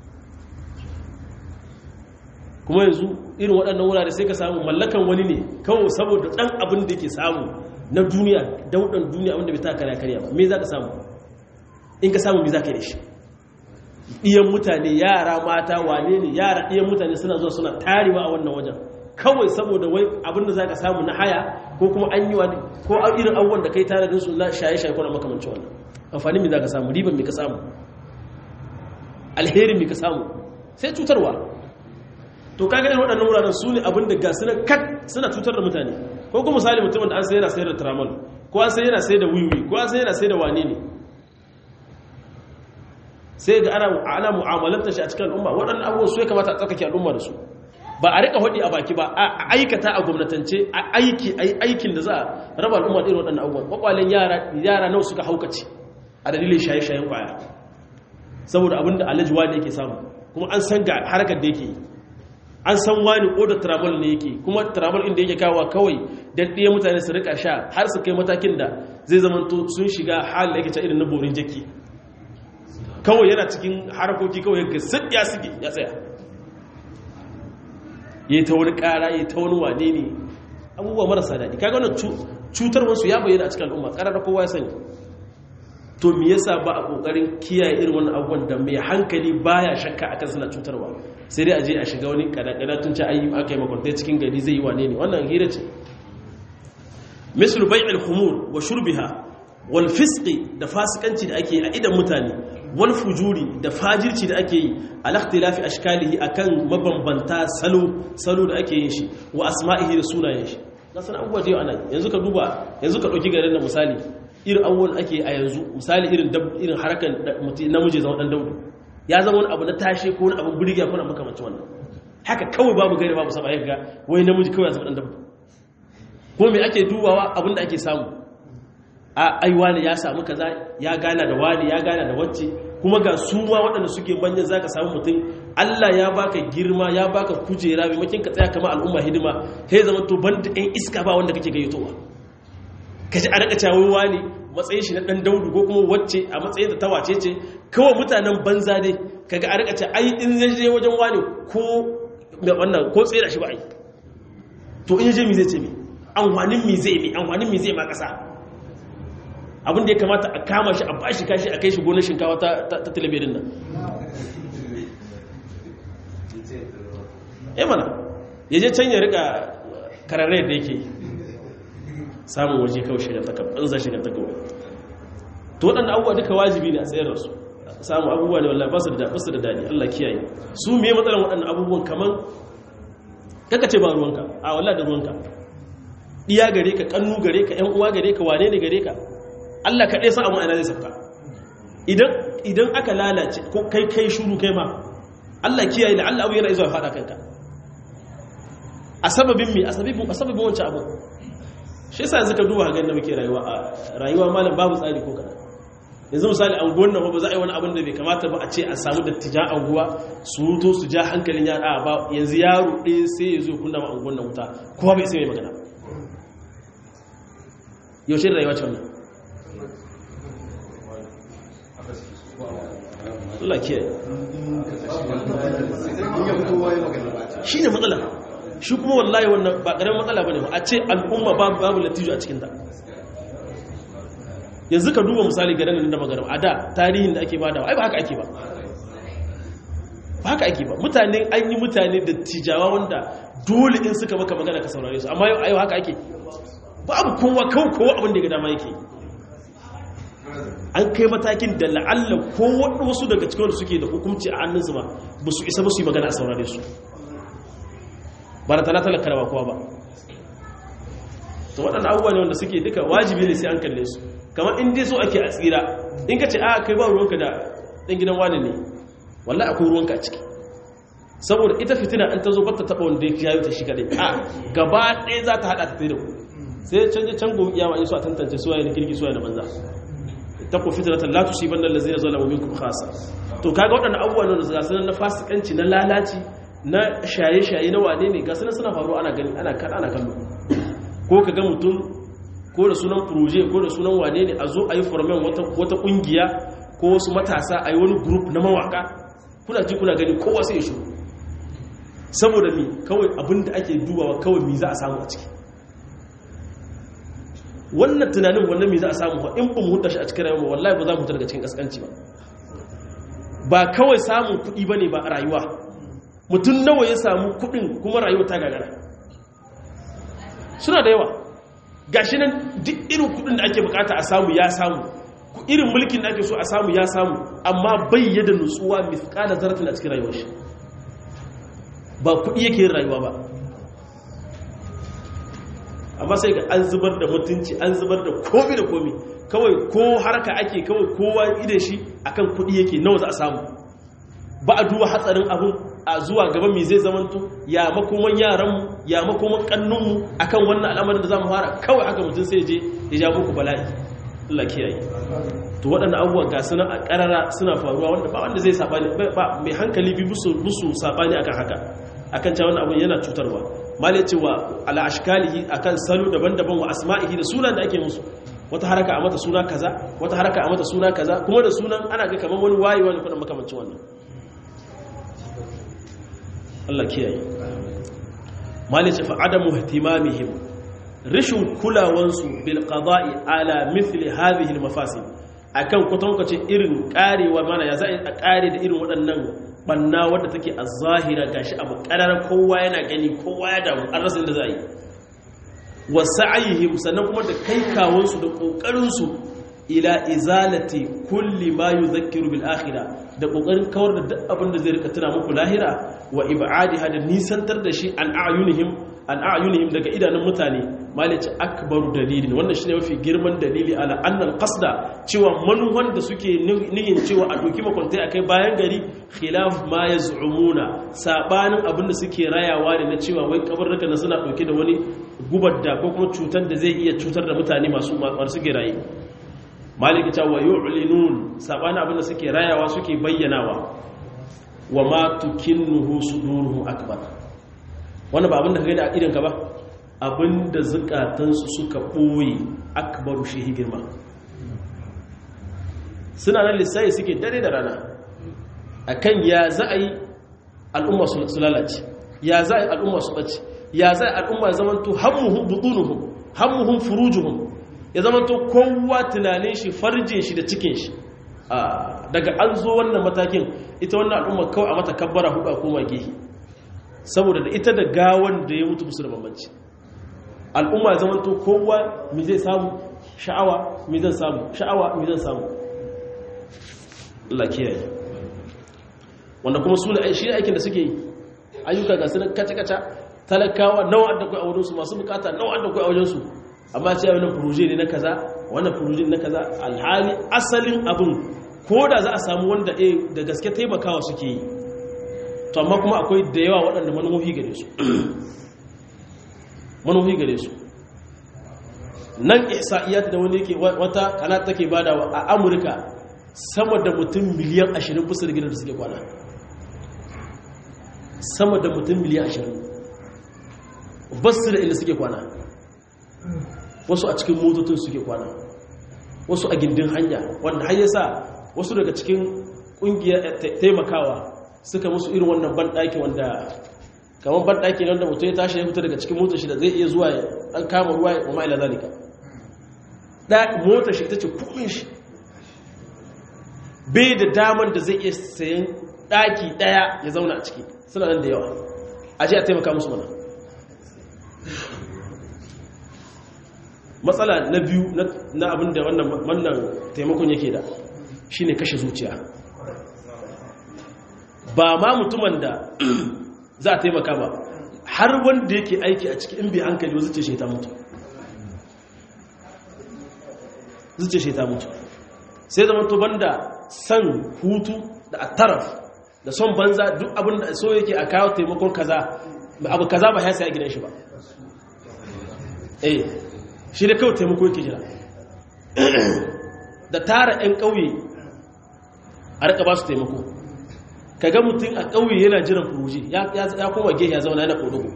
kuma yanzu irin waɗannan wurare sai ka samu mallakan wani ne kawai saboda ɗan abin da ke samu na duniya daudan duniya abinda bai ta karya karya ba me za ka samu in ka samu me za ka yi da shi ɗiyan mutane yara mata wane ne yara ɗiyan mutane suna zuwa suna tarewa a wannan wajen kawai saboda wai abinda za ka samu na haya ko kuma an yi wani ko irin abubuwan da kai tanadin su na shaye-shaye ko na makamancin wannan amfanin me za ka samu riban me ka samu alherin me ka samu sai cutarwa to ka gani waɗannan wuraren su ne abinda ga suna kat suna cutar da mutane ko kuma misali mutumin da an sai yana sayar da tramal ko an sai yana sayar da wiwi ko an sai yana sayar da wane ne sai ga ana ana mu'amalanta shi a cikin al'umma waɗannan abubuwan su ya kamata a tsarkake al'umma da su ba a rika hudi a baki ba a aikata a gwamnatance a aiki aikin da za a raba al'umma da irin waɗannan abubuwan kwakwalen yara yara nawa suka haukace a dalilin shaye-shayen kwaya saboda abinda alhaji wani yake samu kuma an san ga harkar da yake yi an san wani oda travel ne yake kuma travel inda yake kawo kawai don ɗaya mutane su rika sha har su kai matakin da zai zama sun shiga halin da yake ta irin na borin jaki kawai yana cikin harkoki kawai ga sit ya sige ya tsaya ya yi ta wani ƙara ya yi ta wani wane ne abubuwa marasa daɗi kaga wannan cutar wasu ya bayyana a cikin al'umma ƙarar kowa ya sani to me yasa ba a kokarin kiyaye irin wannan abubuwan da mai hankali baya shakka akan suna cutarwa sai dai a je a shiga wani kada tun ci ayi aka yi makwantai cikin gari zai yi wane ne wannan hira ce mislu bai'il khumur wa shurbiha wal fisqi da fasikanci da ake yi a idan mutane wal fujuri da fajirci da ake yi al ikhtilafi ashkalihi akan mabambanta salo salo da ake yin shi wa asma'ihi da sunayen shi na san abubuwa da yau ana yanzu ka duba yanzu ka dauki garin da misali irin abubuwan ake a yanzu misali irin irin harkar namiji zama dan daudu ya zama wani abu na tashe ko wani abu burgiya ko na makamancin wannan haka kawai babu gari babu saba ga wai namiji kawai ya zama dan daudu ko me ake dubawa abin da ake samu a ai wani ya samu kaza ya gana da wani ya gana da wacce kuma ga su ma waɗanda suke banyan zaka samu mutum Allah ya baka girma ya baka kujera maimakon ka tsaya kamar al'umma hidima sai zama to banda ɗan iska ba wanda kake gayyatowa kaji a rika cawowa ne matsayin shi na dan daudu ko kuma wacce a matsayin da ta wace ce kawai mutanen banza dai kaga a rika ce ai in zai je wajen wani ko mai wannan ko tsira shi ba ai to in je mi zai ce mi amfanin mi zai mi amfanin mi zai ma kasa abin da ya kamata a kama shi a bashi kashi a kai shi gonar shinkawa ta ta talabijin nan eh mana yaje can ya rika kararre da yake samun waje kawai shiga ta banza shiga ta kawai to waɗanda abubuwa duka wajibi ne a tsayar da su samun abubuwa ne wallahi ba su da basu da dadi Allah kiyaye su me matsalan waɗannan abubuwan kaman kaka ce ba ruwanka a wallahi da ruwanka iya gare ka kannu gare ka ƴan uwa gare ka wane ne gare ka Allah kaɗai sa amma ina zai sauka idan idan aka lalace ko kai kai shuru kai ma Allah kiyaye da Allah abu yana izuwa faɗa kanka a sababin me a sababin a sababin wancan abu shi yasa yanzu ka duba ga da muke rayuwa a rayuwa malam babu tsari ko kada yanzu misali anguwan nan ba za a yi wani abin da bai kamata ba a ce a samu dattijan anguwa su wuto su ja hankalin yara ba yanzu yaro ɗaya sai ya zo kunna ma anguwan nan wuta kowa bai sai mai magana yaushe rayuwa ce wannan Allah kiyaye shi ne matsala shi kuma wallahi wannan ba ƙaramin matsala ba ne a ce al'umma babu latijo a cikinta yanzu ka duba misali garin da magaram a da tarihin da ake ba da ai ba haka ake ba ba haka ake ba mutane an yi mutane da tijawa wanda dole in suka maka magana ka saurare su amma yau ayo haka ake babu kowa kawo kowa abin da ya ga dama yake an kai matakin da la'alla ko wasu daga cikin wanda suke da hukunci a hannunsu ba ba su isa ba su yi magana a saurare su ba da talatalar karawa kowa ba to waɗanda abubuwa ne wanda suke duka wajibi ne sai an kalle su kamar in dai so ake a tsira in ka ce a kai ba ruwanka da ɗan gidan wani ne wallah akwai ruwanka a ciki saboda ita fitina an ta zo ba ta taɓa wanda ya yi ta shi kaɗai a gaba ɗaya za ta haɗa ta da ku sai canje can gobe kiyama in su a tantance su waye na kirki su waye na banza taqu fitratan la tusibanna allazina zalamu minkum khassa to kaga waɗannan abubuwan da ga sanan na fasikanci na lalaci na shaye-shaye na wane ne ga sanan suna faruwa ana gani ana kan ana kallo ko kaga mutum ko da sunan proje ko da sunan wane ne a zo a yi formen wata wata kungiya ko wasu matasa a yi wani group na mawaka kuna ji kuna gani kowa sai ya shiru saboda mi kawai abinda ake dubawa kawai mi za a samu a ciki wannan tunanin wannan mi za a samu ba in ba mu huta shi a cikin rayuwa wallahi ba za mu huta daga cikin kaskanci ba ba kawai samun kuɗi ba ne ba a rayuwa mutum nawa ya samu kuɗin kuma rayuwa ta gagara suna da yawa gashi nan duk irin kuɗin da ake bukata a samu ya samu irin mulkin da ake so a samu ya samu amma bayyada nutsuwa mithqala zarratin a cikin rayuwar shi ba kuɗi yake yin rayuwa ba amma sai ga an zubar da mutunci an zubar da komi da komi kawai ko harka ake kawai kowa ide shi akan kuɗi yake nawa za a samu ba a duba hatsarin abun a zuwa gaba mai zai zamanto ya makoman yaranmu ya makoman kannunmu akan wannan al'amarin da za mu fara kawai haka mutum sai je ya ja muku bala'i Allah kiyaye to waɗannan abubuwan ga suna a ƙarara suna faruwa wanda ba wanda zai sabani ba mai hankali bi musu musu sabani akan haka akan cewa wannan abun yana cutarwa malai cewa ala ashkalihi akan salo daban-daban wa asma'ihi da sunan da ake musu wata haraka a mata suna kaza wata haraka a mata suna kaza kuma da sunan ana ga kamar wani wayi wani kudin makamancin wannan Allah kiyaye malai ce fa adamu ihtimamihim rishin kulawansu bil qada'i ala mithli hadhihi al mafasid akan kwatankwace irin karewa mana ya za a kare da irin waɗannan banna wadda take a zahira gashi abu karar kowa yana gani kowa ya damu an rasa inda za a yi wa sa'ayihim sannan kuma da kai kawansu da kokarinsu ila izalati kulli ma yuzakkiru bil akhirah da kokarin kawar da duk abin da zai rika tuna muku lahira wa ibadiha da nisantar da shi an a'yunihim an a'yunihim daga idanun mutane malice akbaru dalilin wannan shine mafi girman dalili ala annal qasda cewa manuwan da suke nihin cewa a doki makwantai akai bayan gari khilaf ma yaz'umuna sabanin abin da suke rayawa ne na cewa wai kabarruka na suna dauke da wani gubar da ko kuma cutar da zai iya cutar da mutane masu masu girayi maliki ta wa yu'linun sabanin abin da suke rayawa suke bayyanawa wa ma tukinnuhu suduruhum akbar wannan ba abin da ka gani a idanka ba abin da zukatansu suka ɓoye akbaru shi girma suna nan lissayi suke dare da rana a kan ya za a yi al'umma su lalace ya za a yi al'umma su ɓace ya za a yi al'umma ya zamanto hammuhun butunuhun hammuhun furujuhun ya zamanto kowa tunanin shi farjin shi da cikin shi daga an zo wannan matakin ita wannan al'umma kawai a mata kabbara hudu a koma gehe saboda da ita da gawan da ya mutu musu da bambanci al'umma zama to kowa mi zai samu sha'awa mi zan samu sha'awa mi zan samu Allah kiyaye wanda kuma su ne shi aikin da suke yi ayyuka ga sunan kaca-kaca talakawa nawa da kai a wurinsu masu bukata nawa da kai a wajensu amma ce wannan furuje ne na kaza wannan furuje ne na kaza alhali asalin abin ko da za a samu wanda da gaske taimakawa suke yi to amma kuma akwai da yawa waɗanda manufofi gare su manufofi gare su nan ihsa'iyat da wani yake wata kana take badawa a Amurka sama da mutum miliyan 20 bisa da gidan da suke kwana sama da mutum miliyan 20 basu da inda suke kwana wasu a cikin motocin suke kwana wasu a gindin hanya wanda har yasa wasu daga cikin kungiyar taimakawa suka musu irin wannan banɗaki wanda kamar banɗaki wanda mutum ya tashi ya fita daga cikin motar shi da zai iya zuwa an kama ruwa ya kuma ila zalika motar shi ita ce kuɗin shi bai da daman da zai iya sayan ɗaki ɗaya ya zauna a ciki suna nan da yawa a ji a taimaka musu mana matsala na biyu na abin da wannan taimakon yake da shine kashe zuciya ba ma mutumin da za a taimaka ba har wanda yake aiki a cikin bi hankali wa zuce shaita mutu zuce shaita mutu sai zama to banda san hutu da ataraf da son banza duk abin da so yake a kawo taimakon kaza abu kaza ba ya sai a gidan shi ba eh shi da kawai taimako yake jira da tara 'yan ƙauye a rika ba su taimako kaga mutum a ƙauye yana jiran furuji ya koma gehe ya zauna yana ƙodogo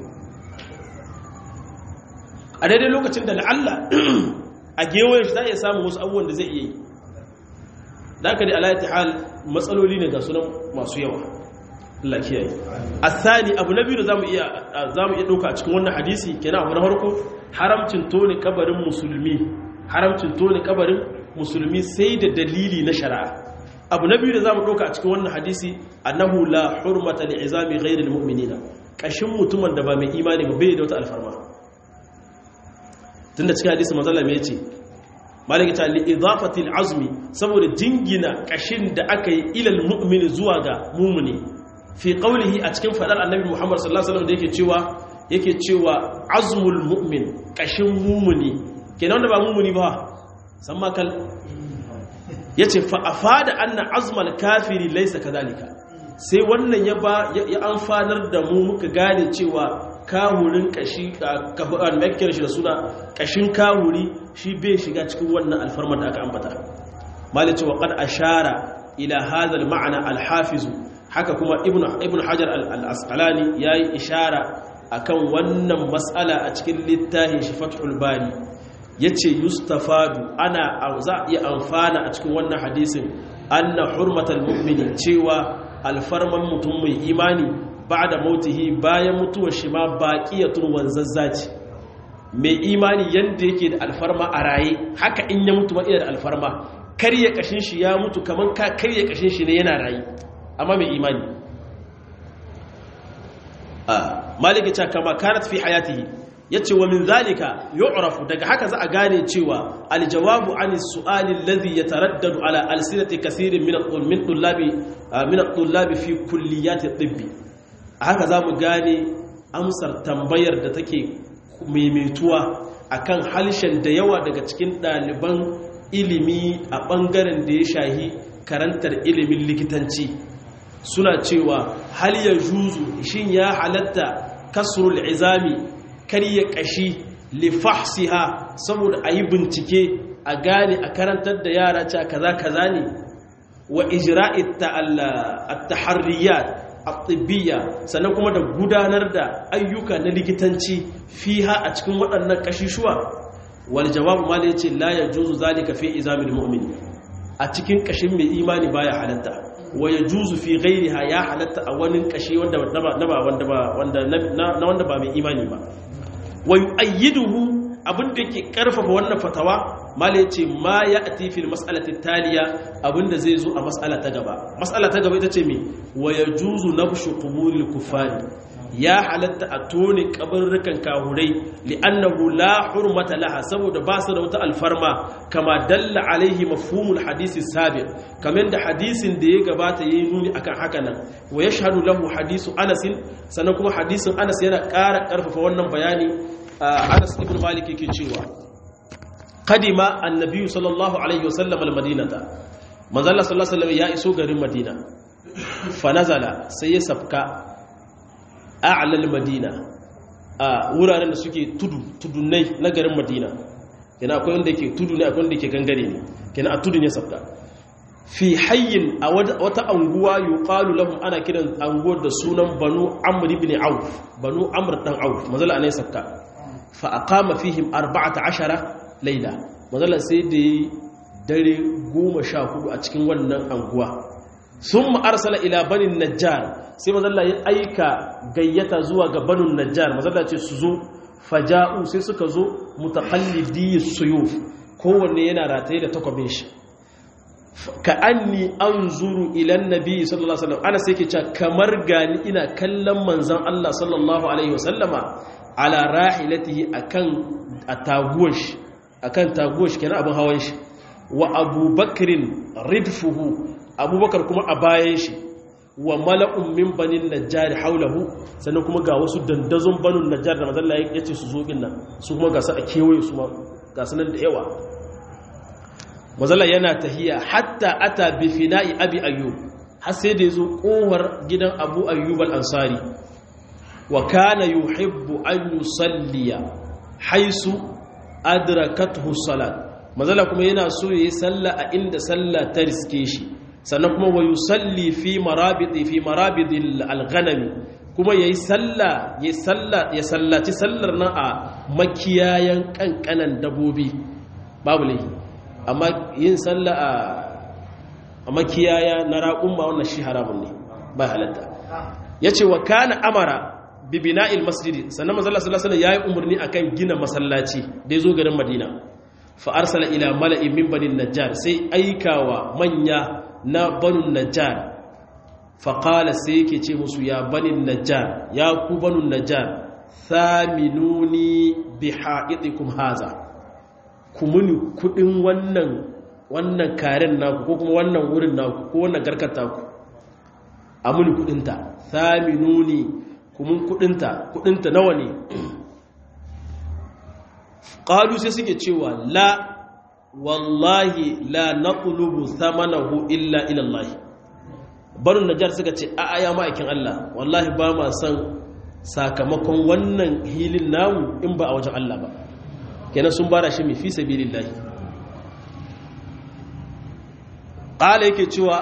a daidai lokacin da la'alla a gewayen shi za a iya samun wasu abubuwan da zai iya yi da aka da alayati hal matsaloli ne ga sunan masu yawa Allah kiyaye asali abu na biyu da zamu iya zamu iya dauka a cikin wannan hadisi kenan abu na farko haramcin tone kabarin musulmi haramcin tone kabarin musulmi sai da dalili na shari'a abu na biyu da zamu dauka a cikin wannan hadisi annahu la hurmata li izami ghayril mu'minina kashin mutumin da ba mai imani ba bai da wata alfarma tunda cikin hadisi manzo Allah me yace malaka ta li idafati azmi saboda jingina kashin da aka yi ilal mu'mini zuwa ga mu'mini fi qawlihi a cikin fadar annabi Muhammad sallallahu alaihi wasallam da yake cewa yake cewa azmul mu'min kashin mu'mini kenan wanda ba mu'mini ba san ma kal yace fa afada anna azmal kafiri laysa kadhalika sai wannan ya ba ya amfanar da mu muka gane cewa kahurin kashi kafuran makiyar shi da suna kashin kahuri shi bai shiga cikin wannan alfarmar da aka ambata malice wa qad ashara ila hadha al-ma'na al-hafiz haka kuma ibnu ibnu hajar al-asqalani yayi ishara akan wannan mas'ala a cikin littafin shi fathul bari yace yustafadu ana za iya amfana a cikin wannan hadisin anna hurmatal mu'mini cewa alfarman mutum mai imani ba'da mautihi bayan mutuwar shi ma baqiyatun wanzazzaci mai imani yanda yake da alfarma a raye haka in ya mutu ma iya da alfarma karya kashin shi ya mutu kaman ka karya kashin shi ne yana raye amma mai imani maliki ta kama kanat fi hayatihi yace wa min zalika yu'rafu daga haka za a gane cewa aljawabu an su'ali alladhi yataraddadu ala alsinati kaseerin min min tullabi min tullabi fi kulliyati tibbi haka zamu gane amsar tambayar da take maimaituwa akan halshen da yawa daga cikin ɗaliban ilimi a ɓangaren da ya shahi karantar ilimin likitanci suna cewa hal ya juzu shin ya halatta kasrul izami karya kashi lifahsiha saboda a yi bincike a gane a karantar da yara cewa kaza kaza ne wa ijra'it at-taharriyat at-tibbiyya sannan kuma da gudanar da ayyuka na likitanci fiha a cikin waɗannan kashishuwa wal jawabu mal yace la yajuzu zalika fi izamil mu'min a cikin kashin mai imani baya halatta wa yajuzu fi ghayriha ya halatta a wani kashi wanda na ba wanda ba wanda na wanda ba mai imani ba wa yu'ayyiduhu abinda yake karfafa wannan fatawa mala yace ma ya'ti fil mas'alati taliya abinda zai zo a mas'ala ta gaba mas'ala ta gaba ita ce me wa yajuzu nabshu qubulil kuffari ya halatta a tone kabarrukan kahurai li'annahu la hurmata laha saboda ba su da wata alfarma kama dalla alaihi mafhumul hadisi sabiq kamar da hadisin da ya gabata yayi nuni akan haka nan wa yashhadu lahu hadisu Anas sannan kuma hadisin Anas yana ƙara ƙarfafa wannan bayani Anas ibn Malik yake cewa qadima annabi sallallahu alaihi wasallam almadinata manzo Allah sallallahu alaihi wasallam ya iso garin Madina fa nazala sai ya safka a'lal madina a wuraren da suke tudu tudunai na garin madina kina akwai wanda yake tudu ne akwai wanda yake gangare ne kina a tudu ne sabka fi hayyin a wata anguwa yuqalu lahum ana kiran anguwar da sunan banu amr ibn auf banu amr dan auf mazala anai sabka fa aqama fihim 14 layla mazala sai da dare 14 a cikin wannan anguwa sun ma'arsala ila banin najjar sai mazalla ya aika gayyata zuwa ga banin najjar mazalla ce su zo faja'u sai suka zo mutaqallidi suyuf kowanne yana rataye da takwabin shi ka anni anzuru ila annabi sallallahu alaihi wasallam ana sai ke cewa kamar gani ina kallon manzon Allah sallallahu alaihi wasallama ala rahilatihi akan ataguwar shi akan taguwar shi kenan abin hawan shi wa abubakrin ridfuhu abubakar kuma a bayan shi wa mala'un min banin najjari haulahu sannan kuma ga wasu dandazon banin najjar da mazalla ya ce su zo nan su kuma ga su a kewaye su ma ga su nan da yawa mazalla yana tahiya hatta ata bi fina'i abi ayyub har sai da yazo kowar gidan abu ayyub al-ansari wa kana yuhibbu an yusalliya haisu adrakathu salat mazala kuma yana so yayi salla a inda salla ta riske shi sannan kuma wa yusalli fi marabidi fi marabidil alghanami kuma yayi salla yayi salla ya sallaci sallar nan a makiyayan kankanan dabobi babu laifi amma yin salla a a makiyaya na raƙumma wannan shi haramun ne ba halatta yace wa kana amara bi bina'il masjidi sannan manzo Allah sallallahu alaihi wasallam yayi umarni akan gina masallaci da yazo garin Madina fa arsala ila mala'in min bani najjar sai aikawa manya na banu najjar fa qala sai yake ce musu ya bani najjar ya ku banu najjar thaminuni bi ha'idikum haza ku muni kudin wannan wannan karen naku ko kuma wannan wurin naku ko wannan garkar taku a muni kudinta thaminuni kumin kudinta kudinta nawa ne qalu sai suke cewa la wallahi la naqlubu thamanahu illa ila Allah barun najar suka ce a aya ma'aikin Allah wallahi ba ma san sakamakon wannan hilin namu in ba a wajen Allah ba kenan sun bara shi mai fi sabilillah qala yake cewa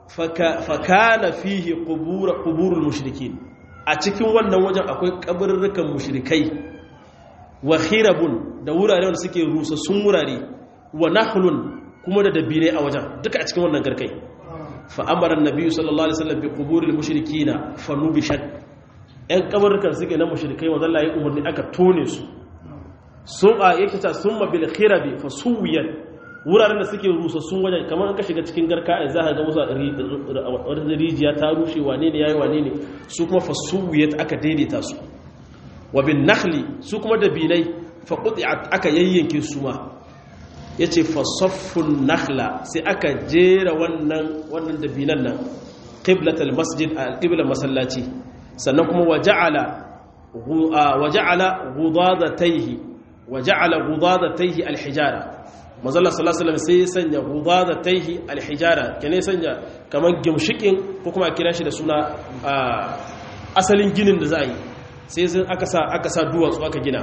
fakana fihi qubur quburul mushrikin a cikin wannan wajen akwai kabarurrukan mushrikai wa khirabun da wurare wanda suke rusa sun wurare wa nahlun kuma da dabire a wajen duka a cikin wannan garkai fa amara annabi sallallahu alaihi wasallam bi quburil mushrikina fa nubishat ɗan kabarurrukan suke na mushrikai wanda Allah ya umarni aka tone su sun a yake ta summa bil khirabi fa suwiyat wuraren da suke rusa sun wajen kamar an ka shiga cikin garka a za ka ga musu rijiya ta rushe wane ne yayi wane ne su kuma fasuwiyat aka daidaita su wa bin nakhli su kuma da binai fa quti'at aka yayyanke su ma yace fa saffun nakhla sai aka jera wannan wannan da binan nan qiblatul masjid al-qibla masallaci sannan kuma waja'ala waja'ala ghudadatayhi waja'ala ghudadatayhi al-hijara mazalla sallallahu sai ya sanya da taihi alhijara kene sanya kamar gimshikin ko kuma kira shi da suna asalin ginin da za a yi sai sun aka sa aka sa duwatsu aka gina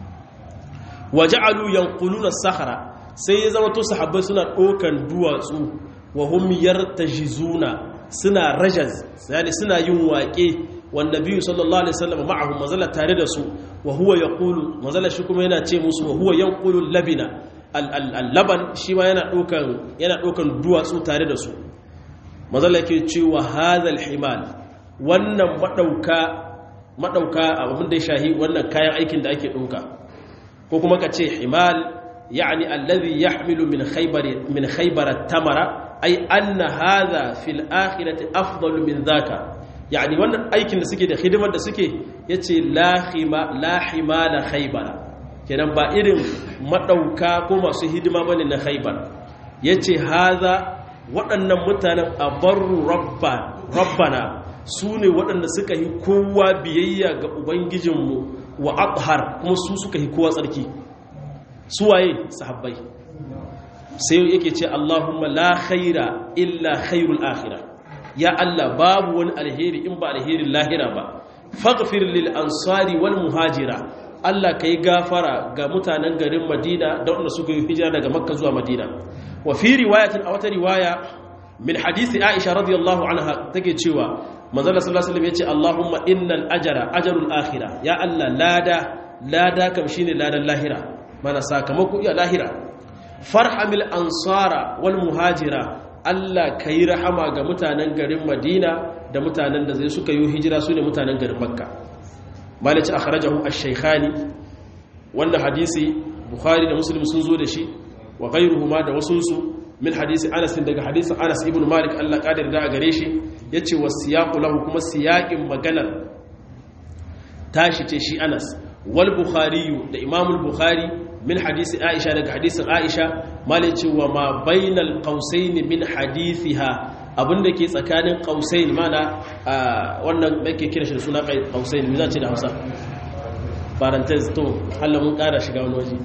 waja'alu yanquluna sahara sai ya zama to sahabbai suna dokan duwatsu wa hum yartajizuna suna rajaz yani suna yin waƙe wanda biyu sallallahu alaihi wasallam ma'ahum mazalla tare da su wa huwa yaqulu mazalla shi kuma yana ce musu wa huwa yanqulu labina al-laban shi ma yana ɗaukan duwatsu tare da su mazala ke cewa hazal himal wannan maɗauka abin da ya shahi wannan kayan aikin da ake ɗauka ko kuma ka ce himal ya'ani allazi yahmilu min khaybara tamara ai anna hadha fil akhirati afdalu min dhaka yani wannan aikin da suke da hidimar da suke yace la hima la himala khaybara kenan ba irin madauka ko masu hidima bane na khaybar yace hadha waɗannan mutanen abarru rabba rabbana su ne waɗanda suka yi kowa biyayya ga ubangijinmu wa athar kuma su suka yi kowa tsarki su waye sahabbai sai yake ce Allahumma la khaira illa khairul akhirah ya Allah babu wani alheri in ba alherin lahira ba faghfir lil ansari wal muhajira Allah kai gafara ga mutanen garin Madina da wanda suka yi hijira daga Makka zuwa Madina wa fi riwayatin a wata riwaya min hadisi Aisha radiyallahu anha take cewa manzo Allah sallallahu alaihi wasallam yace Allahumma innal ajra ajrul akhirah ya Allah lada lada kam shine ladan lahira mana sakamako ya lahira farhamil ansara wal muhajira Allah ka yi rahama ga mutanen garin Madina da mutanen da zai suka yi hijira su ne mutanen garin Makka malici akhrajahu ash-shaykhani wannan hadisi Bukhari da Muslim sun zo da shi wa ghayruhuma da wasunsu min hadisi Anas daga hadisin Anas ibn Malik Allah kadir da gare shi yace wasiyaqu lahu kuma siyaqin maganar tashi ce shi Anas wal Bukhari da Imam al-Bukhari min hadisi Aisha daga hadisin Aisha malai cewa ma bainal qausain min hadithiha abinda ke tsakanin qausain mana wannan yake kira shi da suna qausain me zace da Hausa parenthesis to Allah mun kara shiga wani waje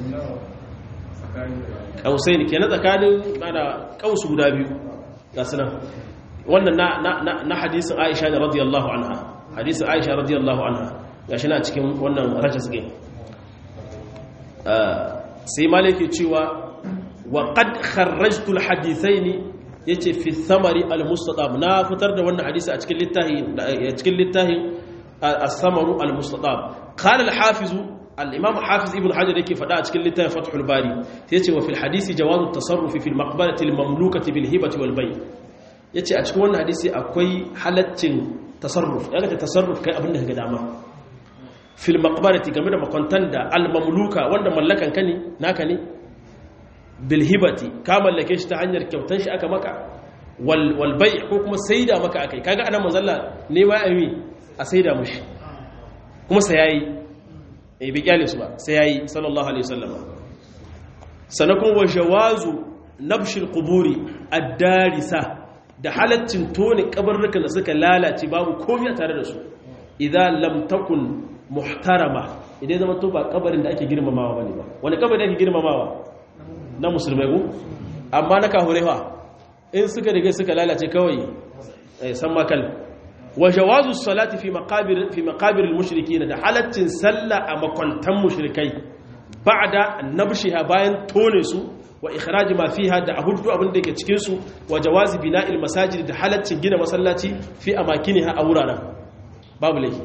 qausain kenan tsakanin mana qausu guda biyu ga sunan wannan na na na hadisin Aisha radiyallahu anha hadisin Aisha radiyallahu anha gashi na cikin wannan rajas game sai malaki cewa wa qad kharrajtu alhadithaini yace fi thamari almustadab na fitar da wannan hadisi a cikin littafi a cikin littafin as-samaru almustadab qala al-hafiz al-imam hafiz ibn hajar yake fada a cikin littafin fathul bari sai yace wa fil hadisi jawazu at-tasarruf fi al-maqbarati al-mamlukati bil hibati wal bay yace a cikin wannan hadisi akwai halaccin tasarruf yaga ta tasarruf kai abin da kaga dama fil maqbarati game da makwantan da al-mamluka wanda mallakan ka ne naka ne bilhibati ka mallake shi ta hanyar kyautan shi aka maka wal bai ko kuma saida maka akai kaga anan manzalla ne ma ami a saida mushi kuma sai yayi eh bi kyale su ba sai yayi sallallahu alaihi wasallam sanakun wa jawazu nabshil quburi ad-darisa da halaccin tone kabarrukan da suka lalace babu komai tare da su idan lam takun muhtarama idan zama to ba kabarin da ake girmamawa bane ba wani kabarin da ake girmamawa na musulmai ku amma na kahurewa in suka riga suka lalace kawai san makal wa jawazu salati fi maqabir fi maqabir al-mushrikin da halaccin sallah a makwantan mushrikai ba'da nabshiha bayan tone su wa ikhraj ma fiha da ahuddu abin da yake cikin su wa jawazi bina'il masajid da halaccin gina masallaci fi amakiniha a wuraren babu laifi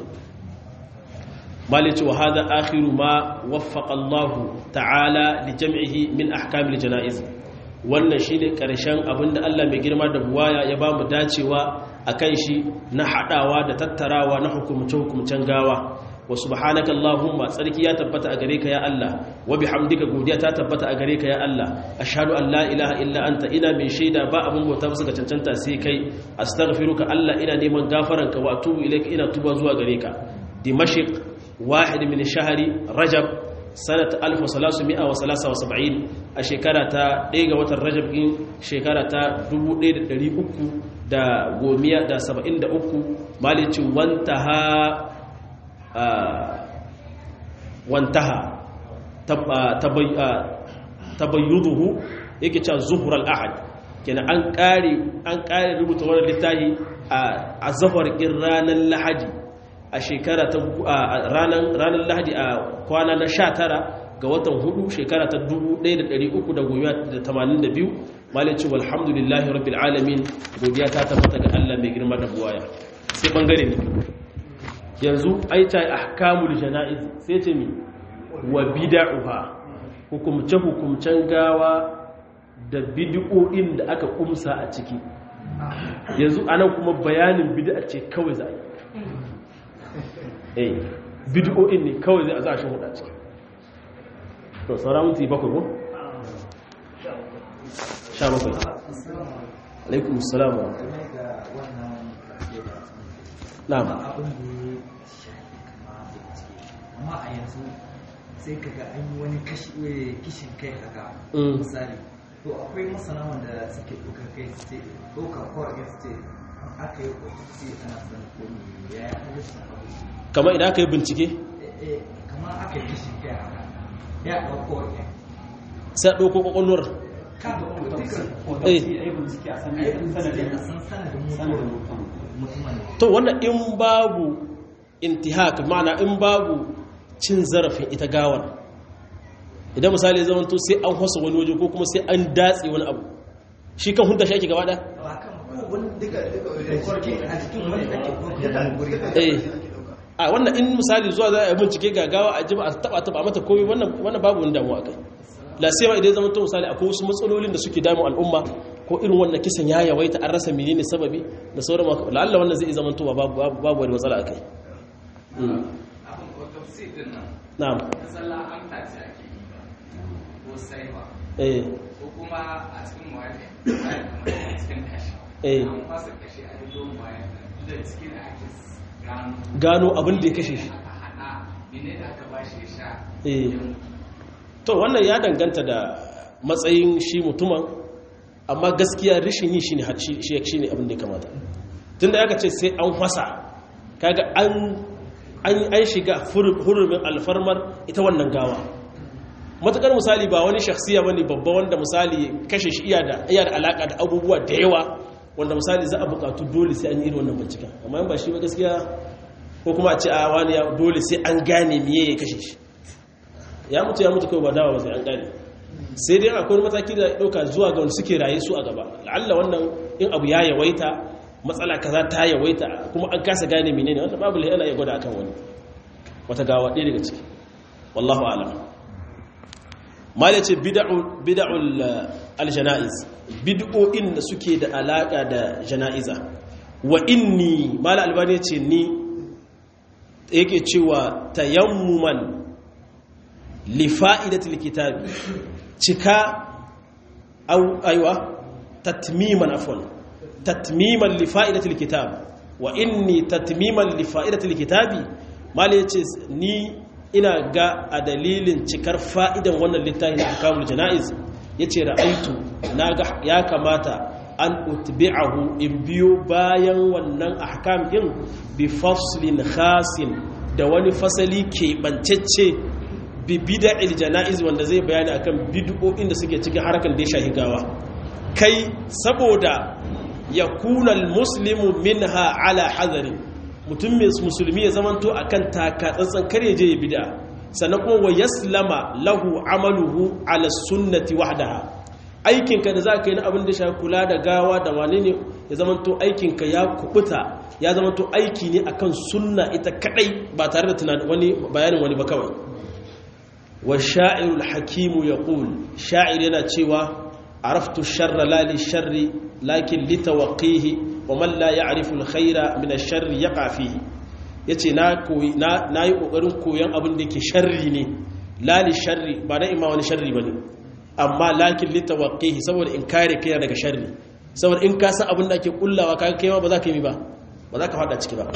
مالك وهذا آخر ما وفق الله تعالى لجمعه من أحكام الجنائز wannan shine karshen abinda Allah mai girma da buwaya ya bamu dacewa akan shi na hadawa da tattarawa na hukumce hukumcen gawa wa subhanaka allahumma tsarki ya tabbata a gare ka ya Allah wa bihamdika godiya ta tabbata a gare ka ya Allah ashhadu an la ilaha illa anta ina mai shaida ba abin bauta musu ga cancanta sai kai astaghfiruka Allah ina neman gafaranka wa atubu ilaika ina tuba zuwa gare ka dimashq واحد من شهر رجب سنة 1373 a shekara ta ɗaya ga watan rajab ɗin shekara ta 1373 malicin wantaha wantaha tabayyuduhu yake cewa zuhurar ahad kenan an ƙare an ƙare rubuta wani littafi a zafar ƙin ranar lahadi a shekara ta ranar lahadi a kwana na sha tara ga watan hudu shekara ta 1382 malici walhamdulillahi rabbil alamin godiya ta tabbata ga Allah mai girma da buwaya sai bangare ne yanzu ai ta ahkamul janaiz sai ce mi wa bid'uha hukumce hukumcen gawa da bid'o'in da aka kumsa a ciki yanzu anan kuma bayanin bid'a ce kawai za a yi eh bid'o'in ne kawai zai a za a shan huda ciki to sauran minti bakwai ko? sha bakwai alaikum salam wa na'am amma a yanzu sai kaga an yi wani kishin kai haka misali to akwai masana wanda suke ɗaukar kai su ce ɗaukar kawai su ce aka yi ƙwaƙwaƙi ana san komi ya yi halittar abu kamar idan aka yi bincike kamar aka yi kishin kai haka ya ɗauko wani sai a ɗauko ƙwaƙwalwar ka da wani to wannan in babu intihak ma'ana in babu cin zarafin ita gawar idan misali zaman to sai an hasa wani waje ko kuma sai an datse wani abu shi kan hunta shi ake gaba da a wannan in misali zuwa za a bincike gagawa a jima a taba taba mata komai wannan babu wani damuwa kai la sai ma idan zaman to misali akwai wasu matsalolin da suke damu al'umma ko irin wannan kisan ya yawaita an rasa menene sababi da sauran maka la'alla wannan zai zama to babu babu wani matsala akai na'am eh ko kuma a cikin mawaƙi a cikin kashi eh an fasa kashi a yi don bayan da cikin da ake gano gano abin da ya kashe shi aka haɗa mene da aka bashi ya sha eh to wannan ya danganta da matsayin shi mutumin amma gaskiya rishin yi shi ne shi ne abin da ya kamata tun da ya ce sai an hwasa kaga an an shiga hurumin alfarmar ita wannan gawa matukar misali ba wani shakhsiya bane babba wanda misali kashe shi iya da iya da alaka da abubuwa da yawa wanda misali za a bukatu dole sai an yi irin wannan bincika amma in ba shi ba gaskiya ko kuma a ce a wani ya dole sai an gane miye ya kashe shi ya mutu ya mutu kawai ba dawa ba sai an kare sai dai akwai wani mataki da ɗauka zuwa ga wanda suke raye su a gaba la'alla wannan in abu ya yawaita matsala kaza ta yawaita kuma an kasa gane menene wanda babu yana ya gwada akan wani wata gawa ɗaya daga ciki wallahu alam mal ya ce bid'ul aljana'iz bid'o'in da suke da alaka da jana'iza wa inni mal albani ce ni yake cewa tayammuman li fa'idatil kitabi cika au aiwa tatmiman afwan tatmiman li fa'idatil kitab wa inni tatmiman li fa'idatil kitabi mal ya ce ni ina ga a dalilin cikar fa'idan wannan littafin da kamul jana'iz ya ce ra'aitu na ga ya kamata an utbi'ahu in biyo bayan wannan ahkam din bi faslin khasin da wani fasali keɓancacce bi bida'il jana'iz wanda zai bayani akan bid'o'in da suke cikin harkar da ya shahi gawa kai saboda ya kunal muslimu minha ala hazarin mutum mai musulmi ya zamanto a kan takatsantsan kare je ya bida sannan kuma wa yaslama lahu amaluhu ala sunnati wahdaha aikinka da za ka yi na abin da shi kula da gawa da wane ne ya zamanto aikinka ya kubuta ya zamanto aiki ne akan sunna ita kadai ba tare da tunanin wani bayanin wani ba kawai wa sha'irul hakimu yaqul sha'ir yana cewa araftu sharra la li sharri lakin litawqihi wa man la ya'rifu al-khayra min ash-sharri yaqa fihi yace na koyi na nayi kokarin koyan abin da yake sharri ne la li sharri ba da ima wani sharri bane amma lakin litawqihi saboda in kare kai daga sharri saboda in ka san abin da ake kullawa kaga kai ma ba za ka yi ba ba za ka fada ciki ba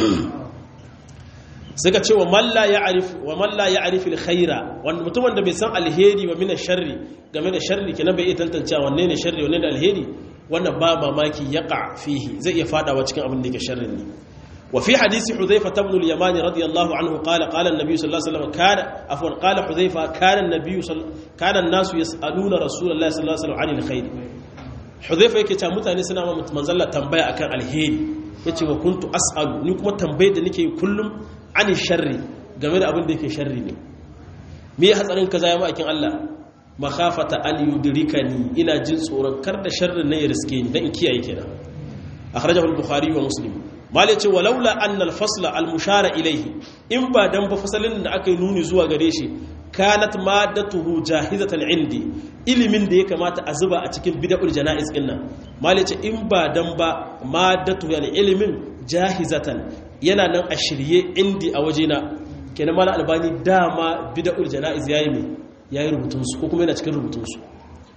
suka ce wa man la ya'rif wa man la ya'rif al-khayra wanda mutum wanda bai san alheri wa min ash-sharri game da sharri kenan bai iya tantancewa wanne ne sharri wanne ne alheri wannan ba mamaki yaqa fihi zai iya fadawa cikin abin da yake sharrin ne wa fi hadisi hudhayfa ibn al-yamani radiyallahu anhu qala qala an-nabiy sallallahu alaihi wasallam kana afwan qala hudhayfa kana an-nabiy kana an-nasu yas'aluna rasulullahi sallallahu alaihi wasallam 'anil khair hudhayfa yake cewa mutane suna ma manzalla tambaya akan alheri yace wa kuntu as'alu ni kuma tambayar da nake kullum 'anil sharri game da abin da yake sharri ne me ya hatsarin kaza ya ma'akin Allah makhafata an yudrikani ina jin tsoron kar da sharrin nan ya riske ni dan in kiyaye kenan akhrajahu al-bukhari wa muslim malai ce walaula annal fasla al-mushara ilayhi in ba dan ba fasalin da aka yi nuni zuwa gare shi kanat maddatuhu jahizatan indi ilimin da ya kamata a zuba a cikin bid'ul janaiz din nan malai ce in ba dan ba maddatu yani ilimin jahizatan yana nan a shirye indi a wajena kenan mala albani dama bid'ul janaiz yayi me yayi rubutun su ko kuma yana cikin rubutun su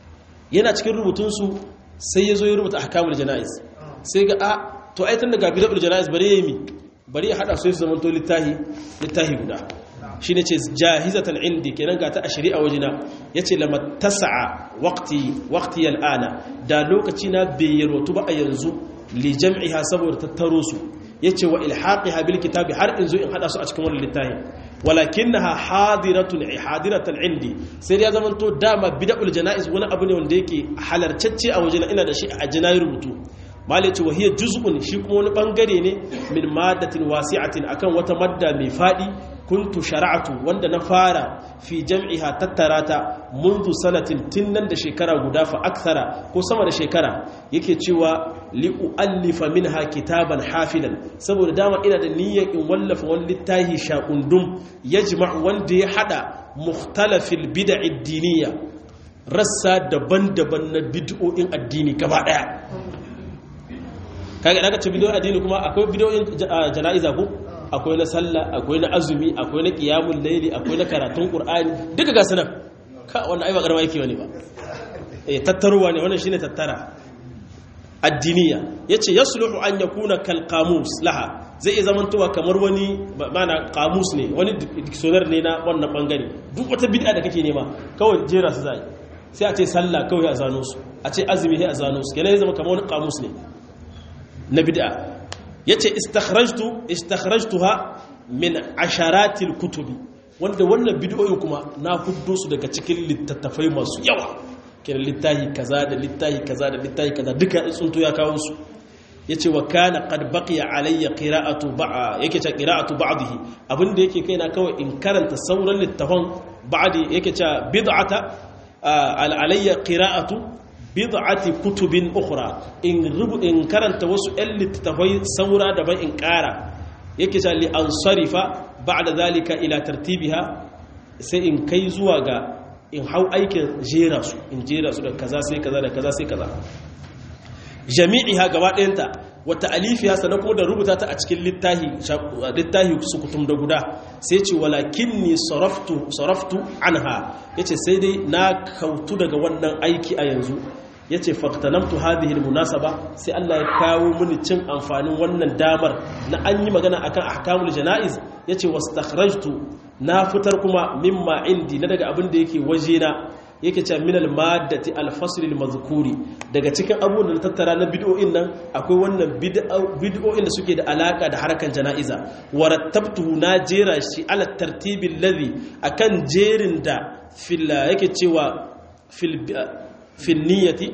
yana cikin rubutun su sai yazo ya rubuta ahkamul janaiz sai ga a to ai tun daga bid'ul janaiz bari yayi mi bari ya hada su su zaman to littahi littahi guda shine ce jahizatan indi kenan ga ta a shari'a wajina yace lama tasa'a waqti waqti al'ana da lokaci na bai yarwatu ba a yanzu li jam'iha saboda tattaro su yace wa ilhaqiha bil kitabi har in zo in hada su a cikin wannan littafi walakinaha hadiratun hadiratan indi sai ya zaman to dama bid'ul janaiz wani abu ne wanda yake halarcacce a wajina ina da shi a jinayi rubutu malai ce wahiyar juz'un shi kuma wani bangare ne min maddatin wasi'atin akan wata madda mai fadi kuntu shara'atu wanda na fara fi jam'iha tattarata mundu sanatin tinnan da shekara guda fa akthara ko sama da shekara yake cewa li uallifa minha kitaban hafidan saboda dama ina da niyyar in wallafa wani littafi shaqundum yajma'u wanda ya hada mukhtalafil bid'i diniya rassa daban-daban na bid'o'in addini gaba daya kaga daga ce bidiyoyin addini kuma akwai bidiyoyin jana'iza ko akwai na sallah akwai na azumi akwai na qiyamul layli akwai na karatun qur'ani duka ga sunan ka wanda ai ba karama yake wani ba eh tattaruwa ne wannan shine tattara addiniya yace yasluhu an yakuna kal qamus laha zai iya zamantowa kamar wani mana qamus ne wani dictionary ne na wannan bangare duk wata bid'a da kake nema kawai jera su zai sai a ce sallah kawai a zano su a ce azumi sai a zano su kenan ya zama kamar wani qamus ne na bid'a yace istakhrajtu istakhrajtuha min asharatil kutubi wanda wannan bid'o'in kuma na huddo su daga cikin littattafai masu yawa kenan littahi kaza da littahi kaza da littahi kaza duka tsunto ya kawo su yace wa kana qad baqiya alayya qira'atu ba'a yake ce qira'atu ba'dihi abinda yake kaina kawai in karanta sauran littafan ba'di yake ce bid'ata alayya qira'atu bid'ati kutubin ukhra in rubu in karanta wasu ɗan littafai saura daban in ƙara yake ce li ansarifa ba'da zalika ila tartibiha sai in kai zuwa ga in hau aikin jera su in jera su da kaza sai kaza da kaza sai kaza jami'iha gaba ɗayanta wata alifiya sannan kuma da rubuta ta a cikin littahi littahi sukutum da guda sai ce walakin ni saraftu anha yace sai dai na kautu daga wannan aiki a yanzu yace faqtanamtu hadhihi almunasaba sai Allah ya kawo mini cin amfanin wannan damar na an yi magana akan ahkamul janaiz yace wastakhrajtu na fitar kuma mimma indi na daga abin da yake wajena yake cewa minal maddati alfaslil mazkuri daga cikin abubuwan da tattara na bid'o'in nan akwai wannan bid'o'in da suke da alaka da harkan jana'iza warattabtuhu na jera shi ala tartibil ladhi akan jerin da fil yake cewa fil fil niyyati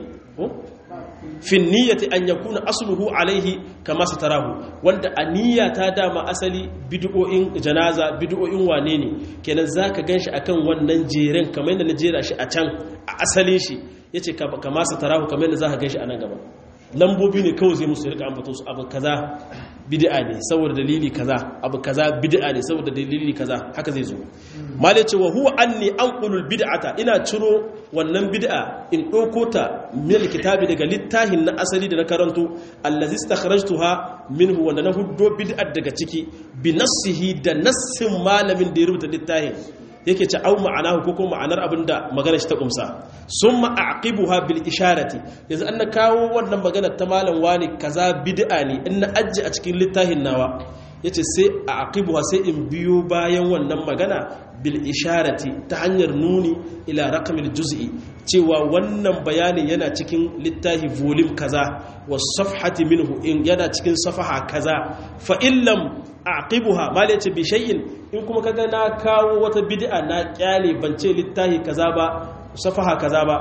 fin niyyati an yakuna asluhu alaihi kama satarahu wanda a niyya ta dama asali bid'o'in janaza bid'o'in wane ne kenan zaka ganshi akan wannan jeren kamar yadda na jera shi a can a asalin shi yace kama satarahu kamar yadda zaka ganshi a nan gaba lambobi ne kawai zai musu rika ambato su abu kaza bid'a ne saboda dalili kaza abu kaza bid'a ne saboda dalili kaza haka zai zo malai ce wa huwa anni anqulul bid'ata ina ciro wannan bid'a in dauko ta min kitabi daga littafin na asali da na karanto allazi istakhrajtuha minhu wanda na huddo bid'at daga ciki bi nassihi da nassin malamin da ya rubuta littafin yake ce au ma'anahu ko kuma ma'anar abinda magana shi ta kumsa summa aqibuha bil isharati yanzu an na kawo wannan magana ta malam wani kaza bid'a ne in na ajji a cikin littafin nawa yace sai aqibuha sai in biyo bayan wannan magana bil isharati ta hanyar nuni ila raqamil juz'i cewa wannan bayanin yana cikin littafi volume kaza was safhati minhu in yana cikin safaha kaza fa illam aqibuha mal yace bi shay'in in kuma kaga na kawo wata bid'a na kyale bance littafi kaza ba safaha kaza ba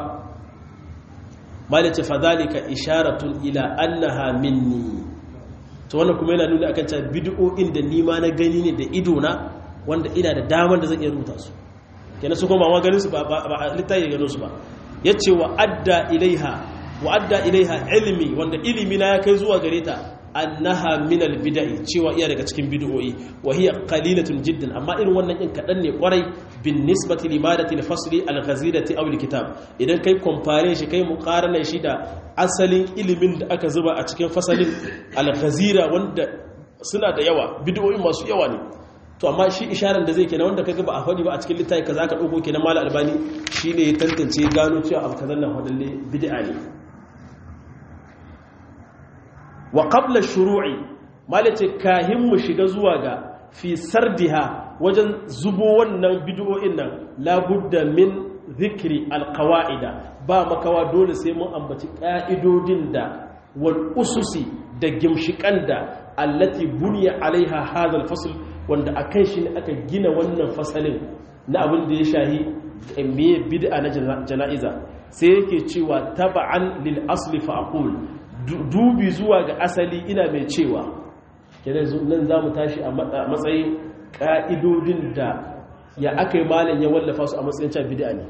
mal yace fa zalika isharatun ila annaha minni to wannan kuma yana nuna akan cewa bid'o'in da ni ma na gani ne da ido na wanda ina da damar da zan iya rubuta su kenan su kuma ma ganin su ba ba littafi gano su ba yace wa adda ilaiha wa adda ilaiha ilmi wanda ilimi na ya kai zuwa gare ta annaha min albid'i cewa iya daga cikin bid'o'i wa hiya qalilatun jiddan amma irin wannan in kadan ne kwarai bin nisbati limadati alfasli alghazirati aw alkitab idan kai compare shi kai muqarana shi da asalin ilimin da aka zuba a cikin fasalin alghazira wanda suna da yawa bid'o'i masu yawa ne to amma shi isharar da zai kenan wanda kaga ba a faɗi ba a cikin littafi kaza ka dauko kenan mala albani shine ya tantance gano cewa abu kazan nan hadalle bid'a ne wa qabla shuru'i malace kahin mu shiga zuwa ga fi sardiha wajen zubo wannan bid'o'in nan labudda min zikri alqawaida ba makawa dole sai mun ambaci ka'idodin da wal ususi da gimshikan da allati buniya alaiha hadha alfasl wanda akan shi ne aka gina wannan fasalin na abin da ya shahi meye bid'a na jana'iza sai yake cewa taba'an lil asli fa aqul dubi zuwa ga asali ina mai cewa kenan nan za mu tashi a matsayin ƙa'idodin da ya aka yi malin ya wallafa su a matsayin can bida ne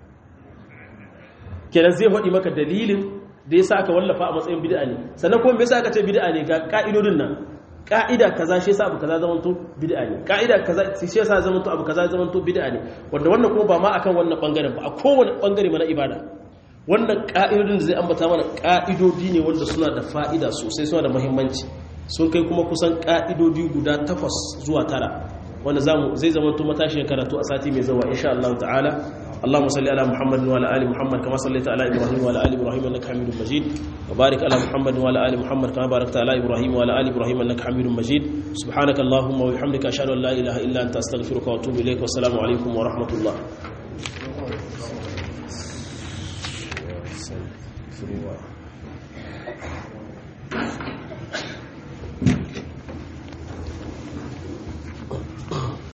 kenan zai haɗi maka dalilin da ya sa aka wallafa a matsayin bida ne sannan kuma mai sa aka ce bida ne ga ƙa'idodin nan ƙa'ida kaza shi sa abu kaza zamanto bida ne ƙa'ida kaza shi sa zamanto abu kaza zamanto bida ne wanda wannan kuma ba ma akan wannan ɓangaren ba a kowane ɓangare mana ibada wannan ƙa'idodin da zai ambata mana ƙa'idodi ne wanda suna da fa'ida sosai suna da muhimmanci sun kai kuma kusan ƙa'idodi guda takwas zuwa tara wanda zai zama to matashin karatu a sati mai zawa insha Allah ta'ala اللهم صل على محمد وعلى ال محمد كما صليت على ابراهيم وعلى ال ابراهيم انك حميد مجيد وبارك على محمد وعلى ال محمد كما باركت على ابراهيم وعلى ال ابراهيم انك حميد مجيد سبحانك اللهم وبحمدك اشهد ان لا اله الا انت استغفرك واتوب اليك والسلام عليكم ورحمه الله Thank you.